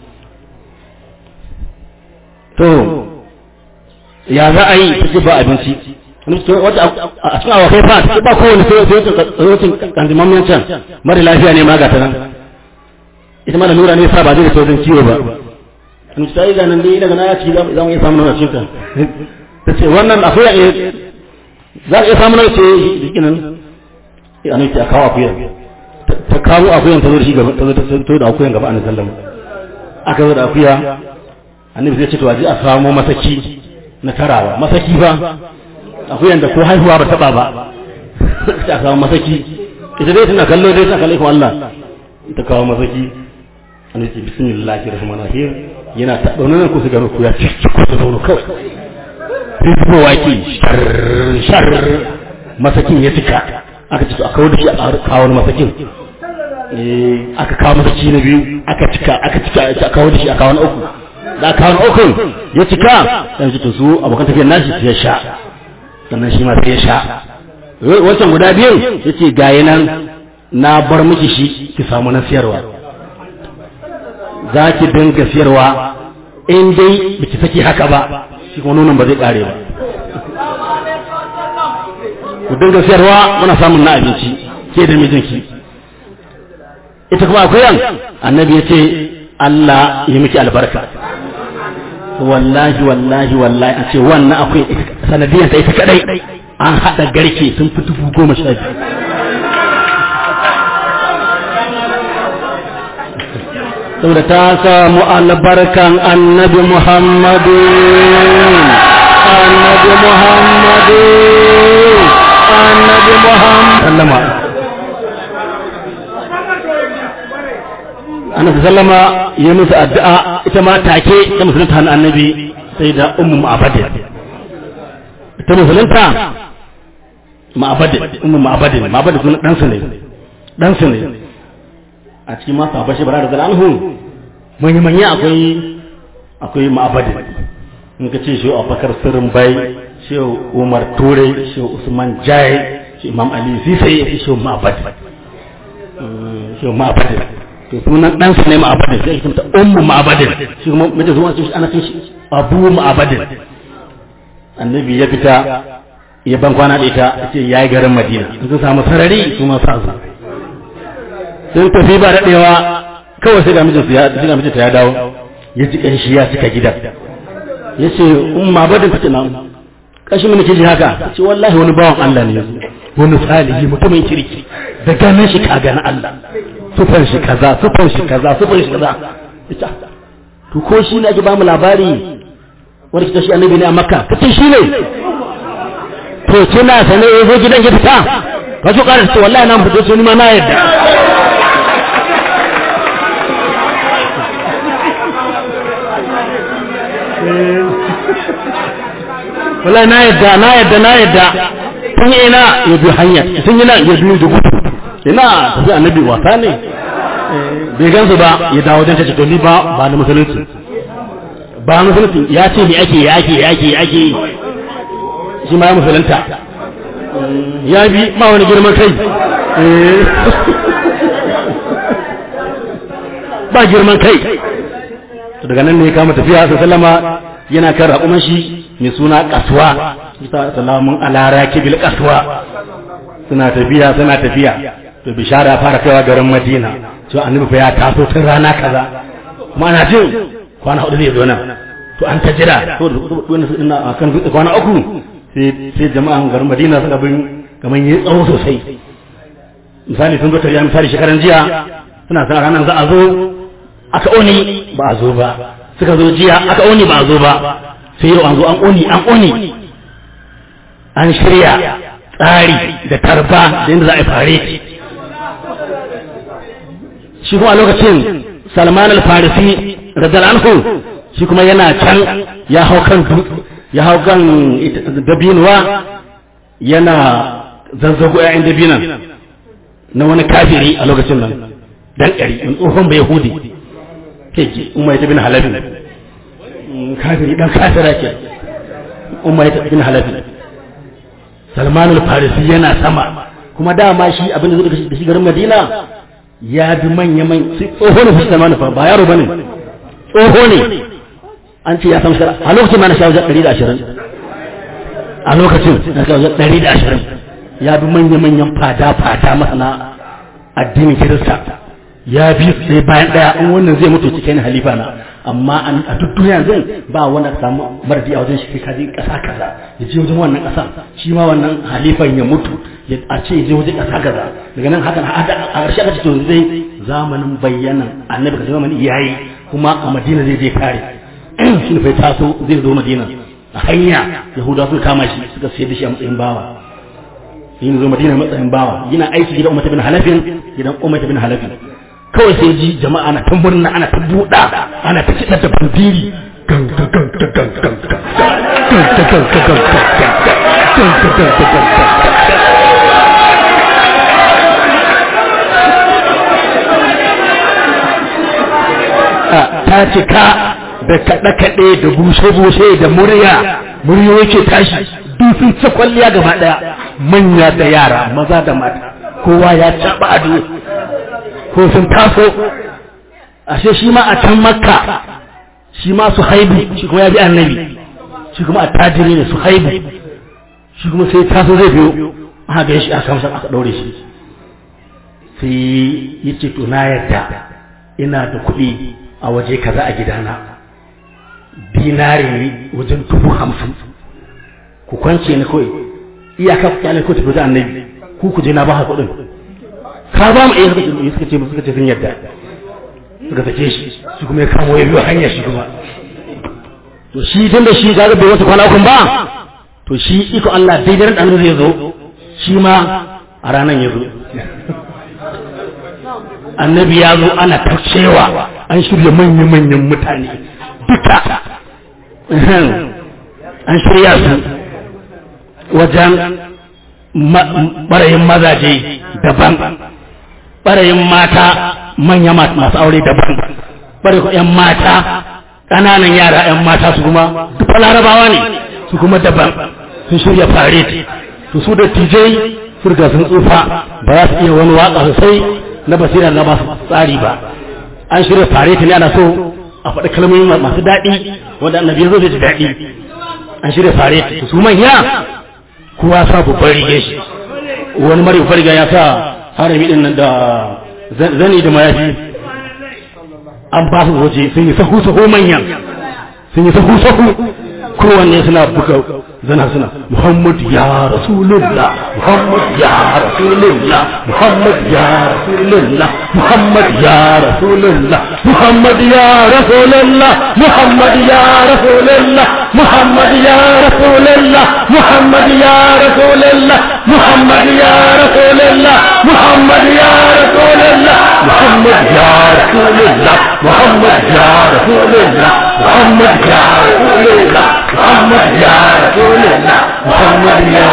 to ya za a yi ta ce ba abinci a cikin awakai fa ta ba kowane sai wacin kandimammen can mara lafiya ne ma ga ta nan ita ma da lura ne sa ba zai da saurin ciwo ba in ta yi ganin dai daga na ya ci za mu iya samun nuna cikin ta ce wannan akuya ne za a iya samun nuna ce jikinan ya nufi a kawo akuya ta kawo akuyan ta zo da shi gaba ta zo ta da akuyan gaba a sallama aka zo da akuya annabi zai ce to aje a samo masaki na tarawa masaki ba akuyan da ko haihuwa ba taba ba ta kawo masaki ita dai tana kallo dai tana kallo Allah ita kawo masaki annabi ce bismillahir rahmanir rahim yana ta dauna nan ko su gano ku ya ci ko su dauna kawai sai su waki shar shar masakin ya cika aka ci to aka kawo da shi a kawo masakin aka kawo masaki na biyu aka cika aka cika aka kawo da shi a kawo na uku da aka kawo na uku ya cika sai ji to su abokan tafiyar nashi sai ya sha sannan shi ma sai ya sha wancan guda biyu ya ce gayi nan na bar miki shi ki samu na siyarwa za ki dinga siyarwa in dai biki saki haka ba shi kuma nonon ba zai kare ba ku dinga siyarwa muna samun na abinci ke da mijinki ita kuma akwai annabi ya ce Allah ya miki albarka wallahi wallahi wallahi a ce wannan akwai sanadiyar ta ita kadai an haɗa garke sun fi dubu goma sha biyu saboda ta samu albarkan annabi muhammadu annabi muhammadu annabi muhammadu sallama annabi sallama ya musu addu'a ita ma take ta musulunta hannun annabi sai da ummu ma'abadin ta musulunta ma'abadin ummu ma'abadin ma'abadin sunan ɗansu ne ɗansu ne a cikin masu habashi bara da zalanhu manya manya akwai akwai ma'abadin in ka ce shi abubakar sirrin bai shi umar ture shi usman jai shi imam ali sisai ya fi shi ma'abadin shi ma'abadin to sunan ɗansa ne ma'abadin sai ake ta ummu ma'abadin shi kuma mace zuwa shi ana cin shi abu ma'abadin annabi ya fita ya ban kwana da ita ce ya yi garin madina sun samu sarari su ma sa su sun tafi ba daɗewa kawai sai ga mijinsu ya sai ga mijinta ya dawo ya ji ƙanshi ya cika gidan ya ce umma badin ta ce na ƙashi mini ke ji haka ce wallahi wani bawan Allah ne yanzu wani salihi mutumin kirki da ganin shi ka gani Allah sufan shi kaza sufan shi kaza sufan shi kaza ita to ko shi ne ake ba mu labari wani kita shi annabi ne a makka kace shi ne to kina sane ya zo gidan ya fita ka so ƙara to wallahi na fito sai ni ma na yadda wallahi na yadda na yadda na yadda tun ina ya bi hanya tun ina ya bi da gudu ina tafi annabi wasa ne bai gansu ba ya dawo don ta ce to ni ba ba na musulunci ba musulunci ya ce ni ake ya ake ya ake ya ake shi ma ya musulunta ya bi ma wani girman kai ba girman kai daga nan ne ya kama tafiya sai sallama yana kan raƙuman shi mai suna kasuwa salamun alara kibil kasuwa suna tafiya suna tafiya to bishara fara kaiwa garin madina to annabi fa ya taso tun rana kaza kuma ana jin kwana hudu zai zo nan to an ta jira to wani su ina kan dutse kwana uku sai sai jama'an garin madina suka bin kaman yi tsawo sosai misali sun zo tafiya misali shekaran jiya suna sa ranar za a zo aka oni ba a zo ba suka zo jiya aka oni ba a zo ba sai yau an zo an oni an oni an shirya tsari da tarba da yadda za a yi fare shi kuma a lokacin salman al-farisi radal anhu shi kuma yana can ya hau kan ya hau kan dabinuwa yana zazzago ƴaƴan dabinan na wani kafiri a lokacin nan dan ƙari in tsohon bai yahudi ke umma ita bin halabin kafiri dan kafira ke umma ita bin halabin salman al-farisi yana sama kuma dama shi abin da zai da shi garin madina ya bi manya man sai tsoho ne sai salman fa ba yaro bane tsoho ne an ce ya san shara a lokacin ma na sha wajen 120 a lokacin na sha wajen 120 ya bi manya manyan fada fada masana addinin kirista ya bi sai bayan daya in wannan zai mutu cikin halifa na amma a duk duniya zan ba wanda ka samu maradi a wajen shi ka je kasa kaza ya je wajen wannan kasa shi ma wannan halifan ya mutu ya a ce ya je wajen kasa kaza daga nan hakan a ƙarshe aka ce to zai zamanin bayyanan annabi ka zamanin yayi kuma a madina zai je kare shi ne fa taso zai zo madina a hanya yahudawa suka kama shi suka sayar da shi a matsayin bawa shi ne zo madina matsayin bawa yana aiki gidan umar bin halafin gidan umar bin halafin kawai sai ji jama'a na ta murna ana ta buɗa ana ta kiɗa da bandiri ta cika da kaɗe-kaɗe da bushe-bushe da murya muryoyi ke tashi duk sun ci kwalliya gaba ɗaya manya da yara maza da mata kowa ya caɓa ado ko sun taso ashe shi ma a can makka shi ma su haibu shi kuma ya bi annabi shi kuma a tajiri ne su haibu shi kuma sai taso zai biyo aka ga shi aka kamsa aka ɗaure shi sai ya ce to na yadda ina da kuɗi a waje kaza a gidana dinari ne wajen dubu hamsin ku kwance ni kawai iyaka ku kyale ko tafi da annabi ku ku je na ba kuɗin ka ba mu iya suka ce suka ce sun yadda suka sake shi shi kuma ya kamo ya biyo hanyar shi kuma to shi tun da shi kaga bai wata kwana kun ba to shi iko Allah daidai ran zai zo shi ma a ranar ya zo annabi ya zo ana ta cewa an shirya manya-manyan mutane duka an shirya su wajen ɓarayin mazaje daban ɓarayin mata manya masu aure daban ɓarayin 'yan mata ƙananan yara 'yan mata su kuma duka larabawa ne su kuma daban sun shirya faret to su da tijai furga sun tsufa ba za su iya wani waka sosai na basira na ba su tsari ba an shirya faret ne ana so a faɗi kalmomi masu daɗi wanda annabi ya zo da daɗi an shirya faret su manya kowa sa babban rige shi wani mara babban riga ya sa harami din nan da zani da mayafi an ba su waje sun yi sahu sahu manyan sun yi sahu sahu kowanne suna buga zana suna Muhammad ya Rasulullah Muhammad ya Rasulullah Muhammad ya Rasulullah Muhammad ya Rasulullah Muhammad ya Rasulullah Muhammad ya Rasulullah Muhammad ya Rasulullah Muhammad ya Rasulullah Muhammad ya Rasulullah Muhammad ya Rasulullah Muhammad ya Rasulullah Muhammad ya Rasulullah Muhammad ya Rasulullah Muhammad ya Rasulullah Muhammad ya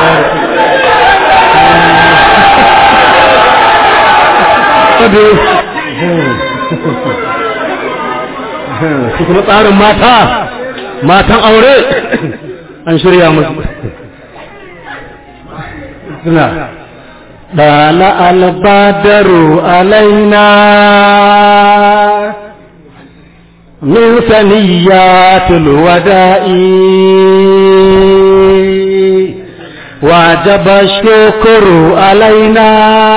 su kuma tsarin mata matan aure an shirya musu suna ɗala albadaru alaina من ثنيات الوداء وجب الشكر علينا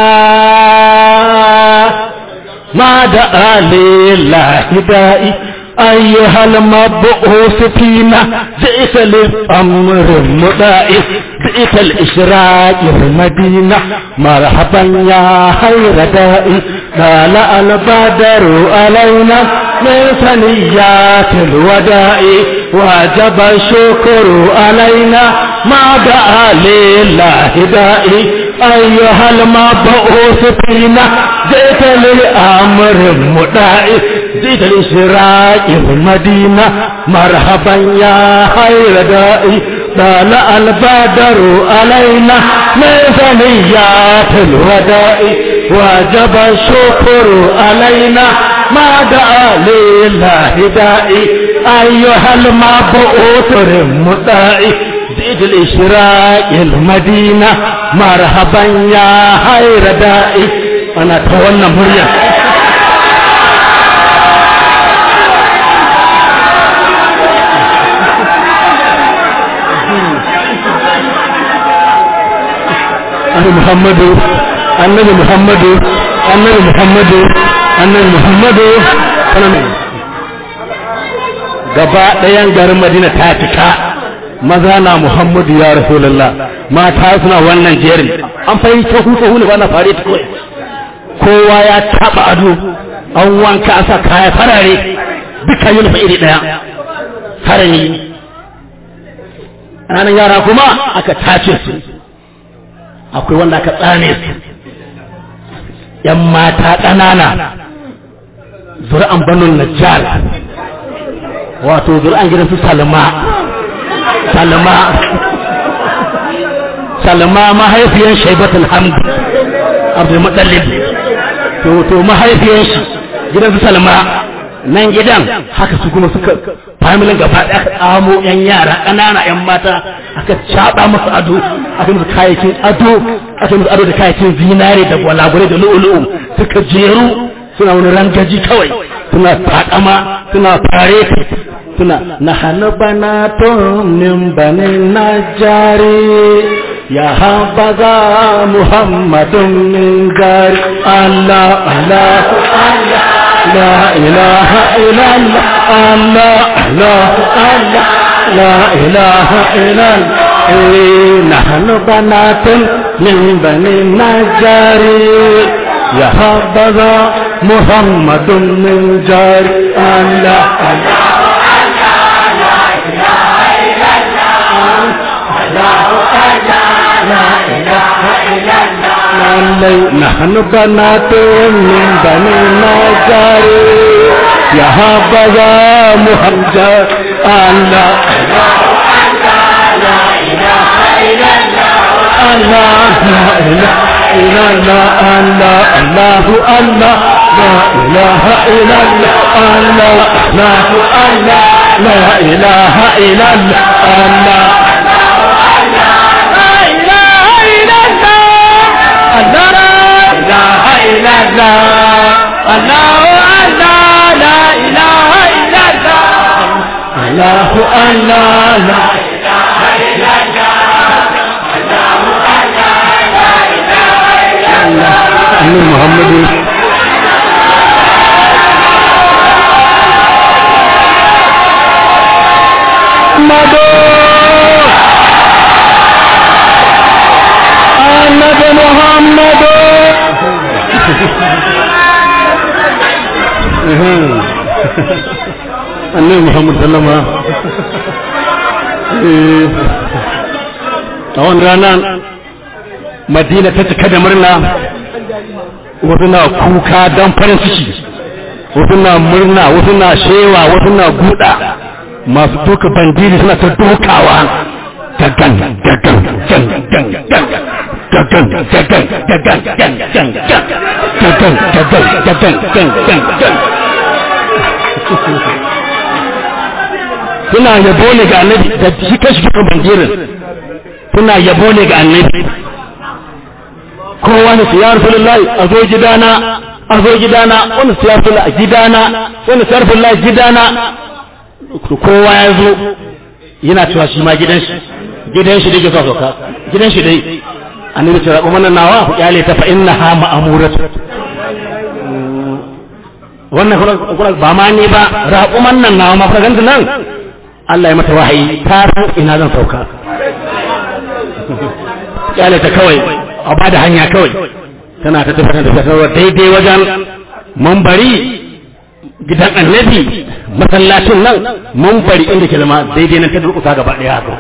ما دعا لله دائي أيها المبعوث فينا جئت للأمر المدائي جئت الإشراق المدينة مرحبا يا خير دائي قال البدر علينا من ثنيات الوداع وجب الشكر علينا ما دعا لله دائي أيها المبعوث فينا جئت للأمر المدائي جئت لإشراق المدينة مرحبا يا خير دائي طلع البدر علينا من ثنيات الوداع وجب الشكر علينا ما دعا لله دائي أيها المبعوث المدائي زيد الإشراق المدينة مرحبا يا خير دائي أنا تولى مريم annabi muhammadu annabi muhammadu annabi muhammadu annabi muhammadu gaba ɗayan garin madina ta cika maza na muhammadu ya rasulallah mata suna wannan jerin an fahimta hutu hulu ba na fare ta kawai kowa ya taɓa ado an wanka a sa kaya farare duka yi nufa iri ɗaya harami ranar yara kuma aka tace su akwai wanda aka tsane su ‘yan mata ƙanana zuri'an banun najjar wato zuri'an gidan su salma salma salma mahaifiyan shaibatul hamd abdul mutallib to to mahaifiyan shi gidan su salma nan gidan haka su kuma suka familin gaba ɗaya aka tsamo yan yara ƙanana yan mata aka caɓa musu ado aka musu kayayyakin ado aka musu ado da kayayyakin zinare da gwalagwale da lu'ulu'u suka jeru suna wani rangaji kawai suna takama suna fare suna na hannu bana min banin najari ya habaza muhammadun min gari allah allah allah لا إله إلا الله الله الله الله لا إله إلا الله نحن بنات من بني النجار يا حبذا محمد من جار الله نحن بنات من بني نجار यहाँ बजा मुहम्मद अल्लाह अल्लाह इल्लल्लाह अल्लाह अल्लाह अल्लाह ला इलाहा इल्लल्लाह अल्लाह अल्लाह अल्लाह ला इलाहा इल्लल्लाह अल्लाह الله الله لا أن محمد محمد أحمد محمد annabi muhammad sallama a wani rana madina ta cika da murna wasu na kuka don farin ciki wasu na murna wasu na shewa wasu na guda masu duka bandiri suna ta dukawa gagan gagan gan gan gan gagan gagan gagan gan gan gan gagan gagan gagan gan gan gan suna yabo ne ga annabi da shi kashi duka bandirin suna yabo ne ga annabi kowa ne su ya rasulullahi a zo gidana a zo gidana wani su ya rasulullahi a gidana wani su ya rasulullahi gidana kowa ya zo yana cewa shi ma gidan shi gidan shi dai ga sauka gidan shi dai annabi ce rabu mana nawa ku kyale ta fa innaha ma'amuratu wannan kuma ba ma ni ba raƙuman nan nawa ma fara nan Allah ya mata wahayi ta san ina zan sauka kyale ta kawai a ba da hanya kawai tana ta tafi da tafiya daidai wajen mambari gidan annabi masallacin nan mambari inda ke zama daidai nan ta durƙusa gaba ɗaya haka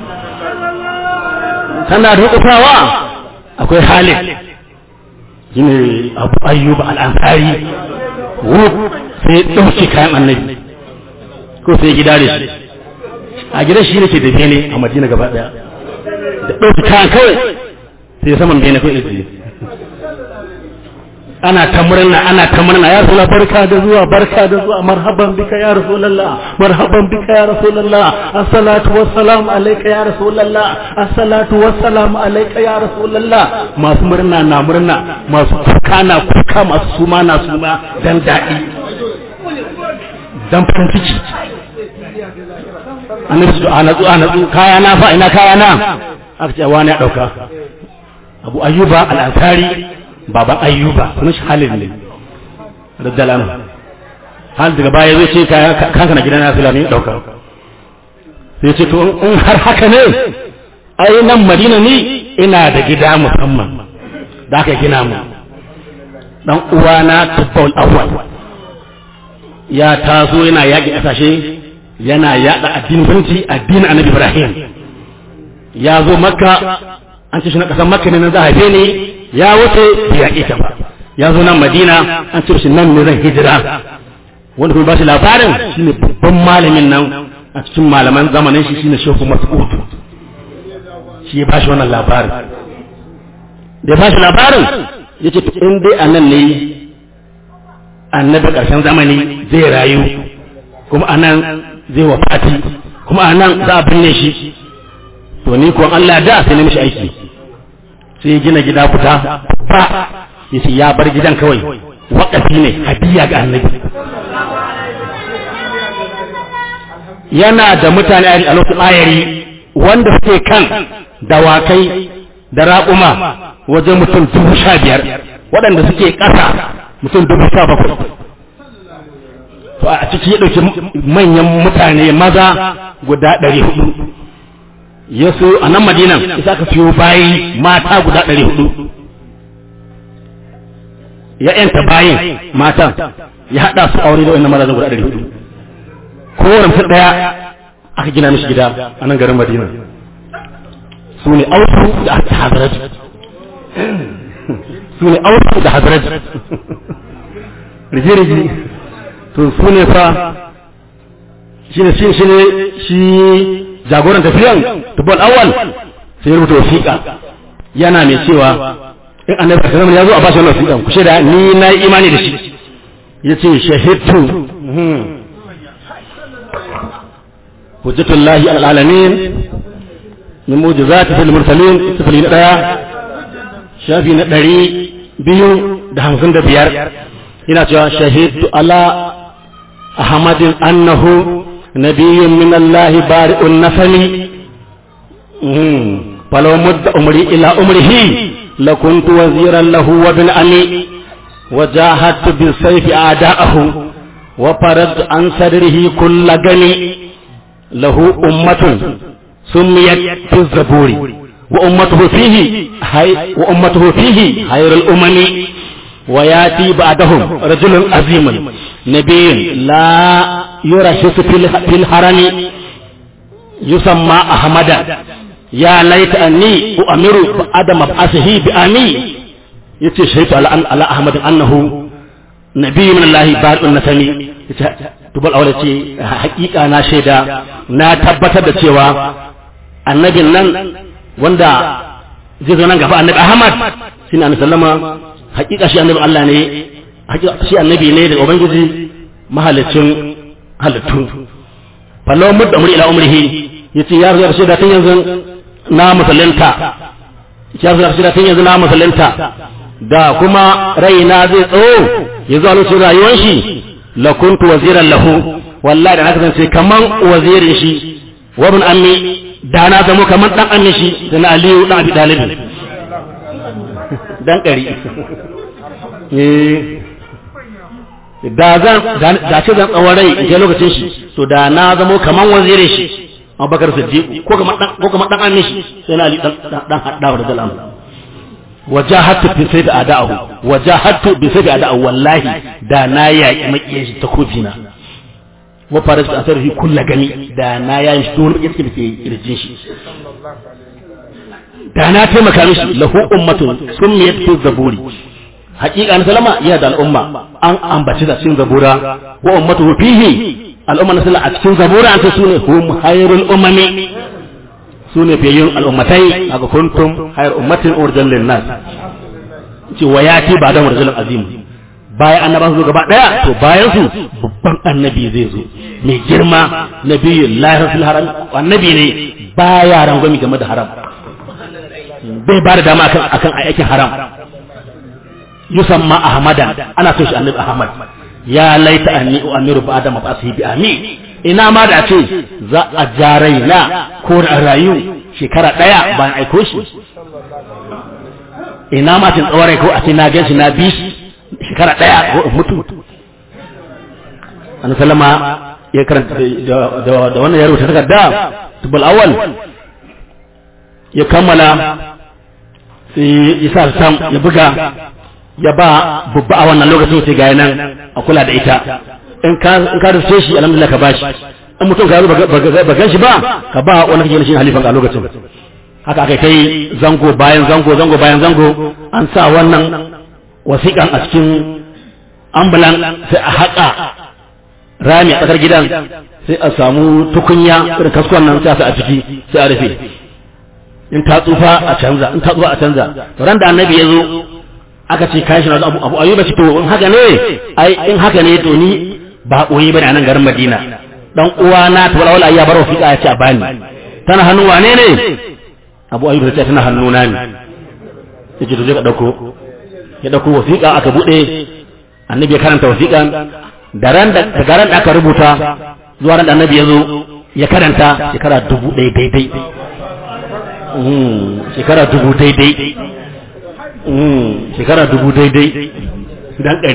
tana durƙusawa akwai halin shine abu ayyuba al'ansari wuf sai ɗauki kayan annabi ko sai gida da shi a gidan shi ne ke da bene a madina gaba daya da ɗauki kayan kawai sai saman bene kawai ɗauki ana ta murna ana ta murna ya rasulullah barka da zuwa barka da zuwa marhaban bika ya rasulullah marhaban bika ya rasulullah assalatu wassalamu alayka ya rasulullah assalatu wassalamu alayka ya rasulullah masu murna na murna masu kuka na kuka masu suma na suma dan daɗi dan farin ciki annabi su ana zu ana zu kaya na fa ina kaya na aka ce wani ya dauka abu ayyuba al-ansari baban ayyuba sunan shi halin ne raddalan hal daga baya zai ce kanka na gidan nasu lami dauka sai ce to in har haka ne ai nan madina ni ina da gida musamman da aka gina mu dan uwana tubbal awwal ya taso yana yaƙi ƙasashe yana yaɗa addinin musulunci addinin annabi ibrahim ya zo makka an ce shi na ƙasar makka ne na za a haife ni ya wuce bai yaƙi ta ba ya zo nan madina an ce shi nan ne zan hijira wanda kuma ba shi labarin shine babban malamin nan a cikin malaman zamanin shi shine shehu mas'ud shi ya ba shi wannan labarin da ya ba shi labarin ya ce in dai a nan ne annabi ƙarshen zamani zai rayu kuma a nan zai wafati kuma a nan za a binne shi to ni kuwa Allah da sai na mishi aiki sai gina gida fita ba yace ya bar gidan kawai waƙafi ne hadiya ga annabi yana da mutane a lokacin ayari wanda suke kan dawakai da raƙuma wajen mutum dubu sha biyar waɗanda suke ƙasa mutum dubu sha bakwai to a ciki ya ɗauki manyan mutane maza guda ɗari hudu ya so a nan madinan isa ka siyo bayi mata guda ɗari hudu ya yanta bayin matan ya haɗa su aure da wannan mazajen guda ɗari hudu kowane mutum ɗaya aka gina mishi gida a nan garin madina su ne auku da hazaraj su ne auku da hazaraj rigi-rigi to su ne fa shi ne shi ne shi jagoran tafiyan tubal awal sai ya rubuta wasiƙa yana mai cewa in annabi sallallahu ya zo a bashi wannan wasiƙan ku shaida ni na yi imani da shi yace shahidtu hujjatullahi alal alamin min mujizati fil mursalin sifili na daya shafi na ɗari biyu da hamsin da biyar ina cewa shahidtu ala ahmadin annahu nabiyyun min allahi bari'un nafali فلو مد أمري إلى أمره لكنت وزيرا له وابن أمي وجاهدت بالسيف أعداءه وفرضت عن صدره كل غني له أمة سميت في الزبور وأمته فيه هي وأمته فيه خير الأمم وياتي بعدهم رجل عظيم نبي لا يرشس في الحرم يسمى أحمدا يا ليت أني أؤمر بعد مبعثه بأمي yace shaitu ala ala ahmad annahu nabi min allah bar'un nasami yace tubal awla ce hakika na shaida na tabbatar da cewa annabin nan wanda zai zo nan gaba annabi ahmad shine annabi sallama hakika shi annabi allah ne hakika shi annabi ne daga ubangiji mahalicin halittu fallo mudda umri ila umrihi yace ya zo shaida tun yanzu na musulunta ya zo shaida tun yanzu na musulunta da kuma raina zai tsawo ya zo lokacin rayuwar shi la kuntu waziran lahu wallahi da na kasance kaman wazirin shi wa ibn ammi da na zamo kaman dan ammi shi da na aliyu dan abi dalib dan kari da zan da ce zan tsawon rai in lokacin shi to da na zamo kaman wazirin shi abubakar siddiq ko kaman dan ko kaman dan ammi shi sai na ali dan dan haddawa da zalam wajahatu bi sayfi ada'ahu wajahatu bi sayfi ada'ahu wallahi da na yaki makiyin shi ta kofina wa faras da asarhi kullu gani da na yayi shi don yake dake irjin shi da na taimaka mishi lahu ummatun summiyat fi zaburi haqiqa na salama ya da al'umma an ambaci da cikin zabura wa ummatu fihi al'umma na salama a cikin zabura an ce sune hum hayrul umami su ne fiyayyun al'ummatai a ga kuntum hayar ummatin urjan linnas ce wa ya ce ba da murjalin azim bayan annaba su gaba daya to bayan su babban annabi zai zo mai girma nabiyyu lahir fil haram annabi ne baya rangwami game da haram bai ba da dama akan akan aikin haram yusamma ahmadan ana so shi annabi ahmad ya laita anni u'amiru ba'da mab'athihi bi amin ina ma da ce za a jarai na ko da rayu shekara ɗaya bayan aiko shi ina ma cin tsawarai ko a ce na gan shi na bi shi shekara ɗaya ko in mutu an salama ya karanta da wannan ya rubuta takarda tubal awal ya kammala sai ya sa sam ya buga ya ba babba a wannan lokacin sai ga nan a kula da ita in ka in ka rufe shi alhamdulillah ka bashi in mutum ka ba gan shi ba ka ba wani kake shi halifan a lokacin haka aka kai zango bayan zango zango bayan zango an sa wannan wasiƙan a cikin ambulan sai a haƙa rami a tsakar gidan sai a samu tukunya irin kaskon nan sai a sa a ciki sai a rufe in ta tsufa a canza in ta tsufa a canza ran da annabi ya zo aka ce kashi na abu abu ayyuba ce to in haka ne ai in haka ne to ni ba koyi bane a nan garin Madina dan uwa na to wala ya bar wasiƙa ya ce a bani tana hannun wane ne Abu Ayyub ta ce tana hannuna ne yace to je ka dauko ya dauko wasiƙa aka bude annabi ya karanta wasiƙan da ran da daga ran da aka rubuta zuwa ran da annabi ya zo ya karanta shekara dubu ɗaya daidai shekara dubu daidai shekara dubu daidai dan ɗari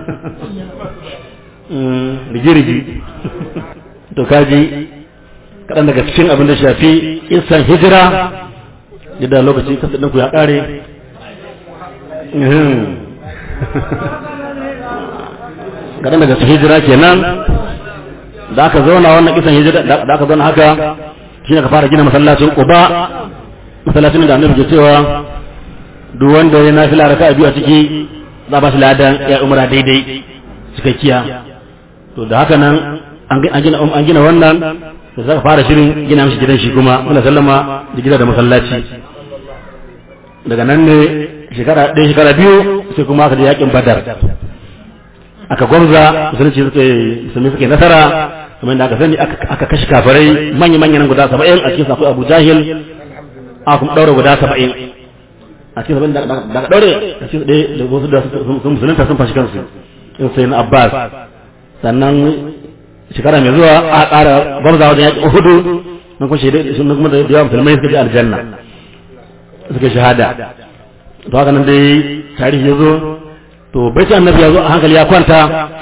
rigi-rigi to kaji kaɗan daga cikin abin da shafi isan hijira yadda lokaci kasa ɗinku ya ƙare kadan daga hijira kenan da aka zauna wannan kisan hijira da aka zauna haka shine ka fara gina masallacin Quba masallacin da Annabi ke cewa duk wanda ya nafila raka'a biyu a ciki za ba shi ladan ya umra daidai cikakkiya to da haka nan an gina an gina wannan da za ka fara shirin gina mishi gidan shi kuma muna sallama da gida da masallaci daga nan ne shekara ɗaya shekara biyu sai kuma aka je yakin badar aka gwamza musulunci suka musulmi suka yi nasara kamar yadda aka sani aka kashe kafirai manya manyan guda saba'in a cikin akwai abu jahil aka kuma ɗaura guda saba'in a cikin saba'in da aka ɗaure a cikin ɗaya da wasu da sun musulunta sun fashi kansu in sai na abbas sannan shekara mai zuwa a ƙara gwamza wajen yaƙi uhudu na kuma shaidai sun kuma da yawa musulmai suka je aljanna suka shahada to haka nan dai tarihi ya zo to bai annabi ya zo a hankali ya kwanta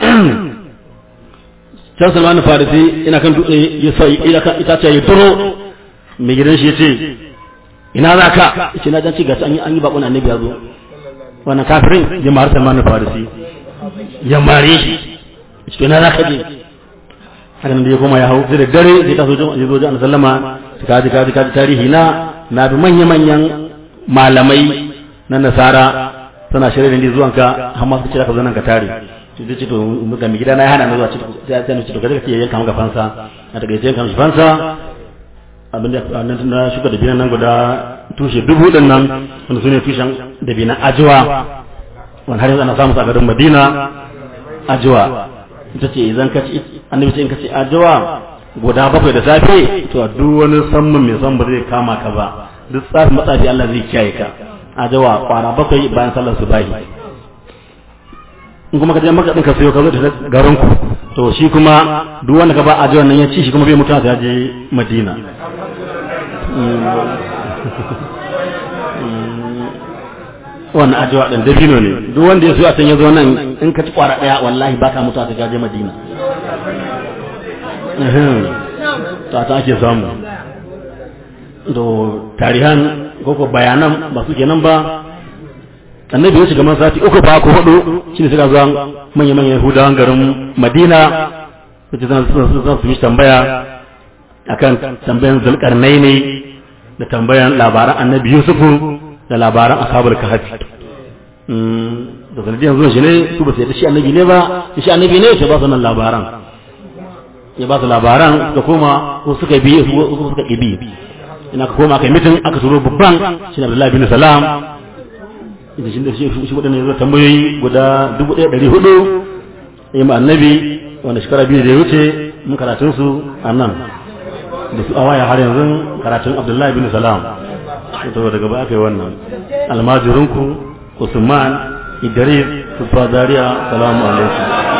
can salman farisi ina kan dutse ya sa ita ce ya turo mai gidan shi ya ce ina za ka ce na janci gasu an yi bakon annabi ya zo wannan kafirin ya mara salman farisi ya mare shi ce ina za ka je haka nan da ya koma ya hau sai da dare zai taso ya zo jan sallama ka ji ka ji ka ji tarihi na na bi manya-manyan malamai na nasara suna shirya da zuwanka har ma suka ce ka zo nan ka tare to zai ce to ga mi gida na ya hana na zuwa ce sai sai ce to kaje ka ce yanka maka fansa a daga yanka maka fansa abin da na shuka da binan nan guda tushe dubu din nan wanda sune tushen da binan ajiwa wanda har yanzu ana samu a garin Madina ajiwa ita ce idan ka ci annabi ce in ka ci ajiwa guda bakwai da safe to duk wani sammun mai son ba zai kama ka ba duk tsafin matsafi Allah zai kiyaye ka ajawa kwana bakwai bayan sallar subahi in kuma ka je maka ka sayo ka zo da garin ku to shi kuma duk wanda ka ba ajawan nan ya ci shi kuma bai mutuwa sai ya je Madina wannan ajawa din dabino ne duk wanda ya so a can ya zo nan in ka ci kwara daya wallahi baka mutuwa sai ya je Madina ta ta ake samu to tarihan koko bayanan ba su kenan ba annabi ya shiga man sati uku ba ko hudu shine suka zuwa manya-manyan yahudawan garin madina su ce zan su mishi tambaya akan tambayan zulkarnai ne da tambayan labaran annabi yusufu da labaran asabar kahafi da sanadiyan zuwa shi ne su ba su yadda shi annabi ne ba shi annabi ne ya ba su nan labaran ya ba su labaran suka koma ko suka bi ko suka ƙibi ina ka koma kai mitin aka turo babban shi ne Abdullahi bin Salam ita shi da shi shi wadannan yanzu tambayoyi guda 1400 ya ma annabi wanda shekara biyu da ya wuce mun karatun su a nan da su awaya har yanzu karatun Abdullahi bin Salam to daga ba aka yi wannan almajirinku Usman Idris Sufadariya salamu alaikum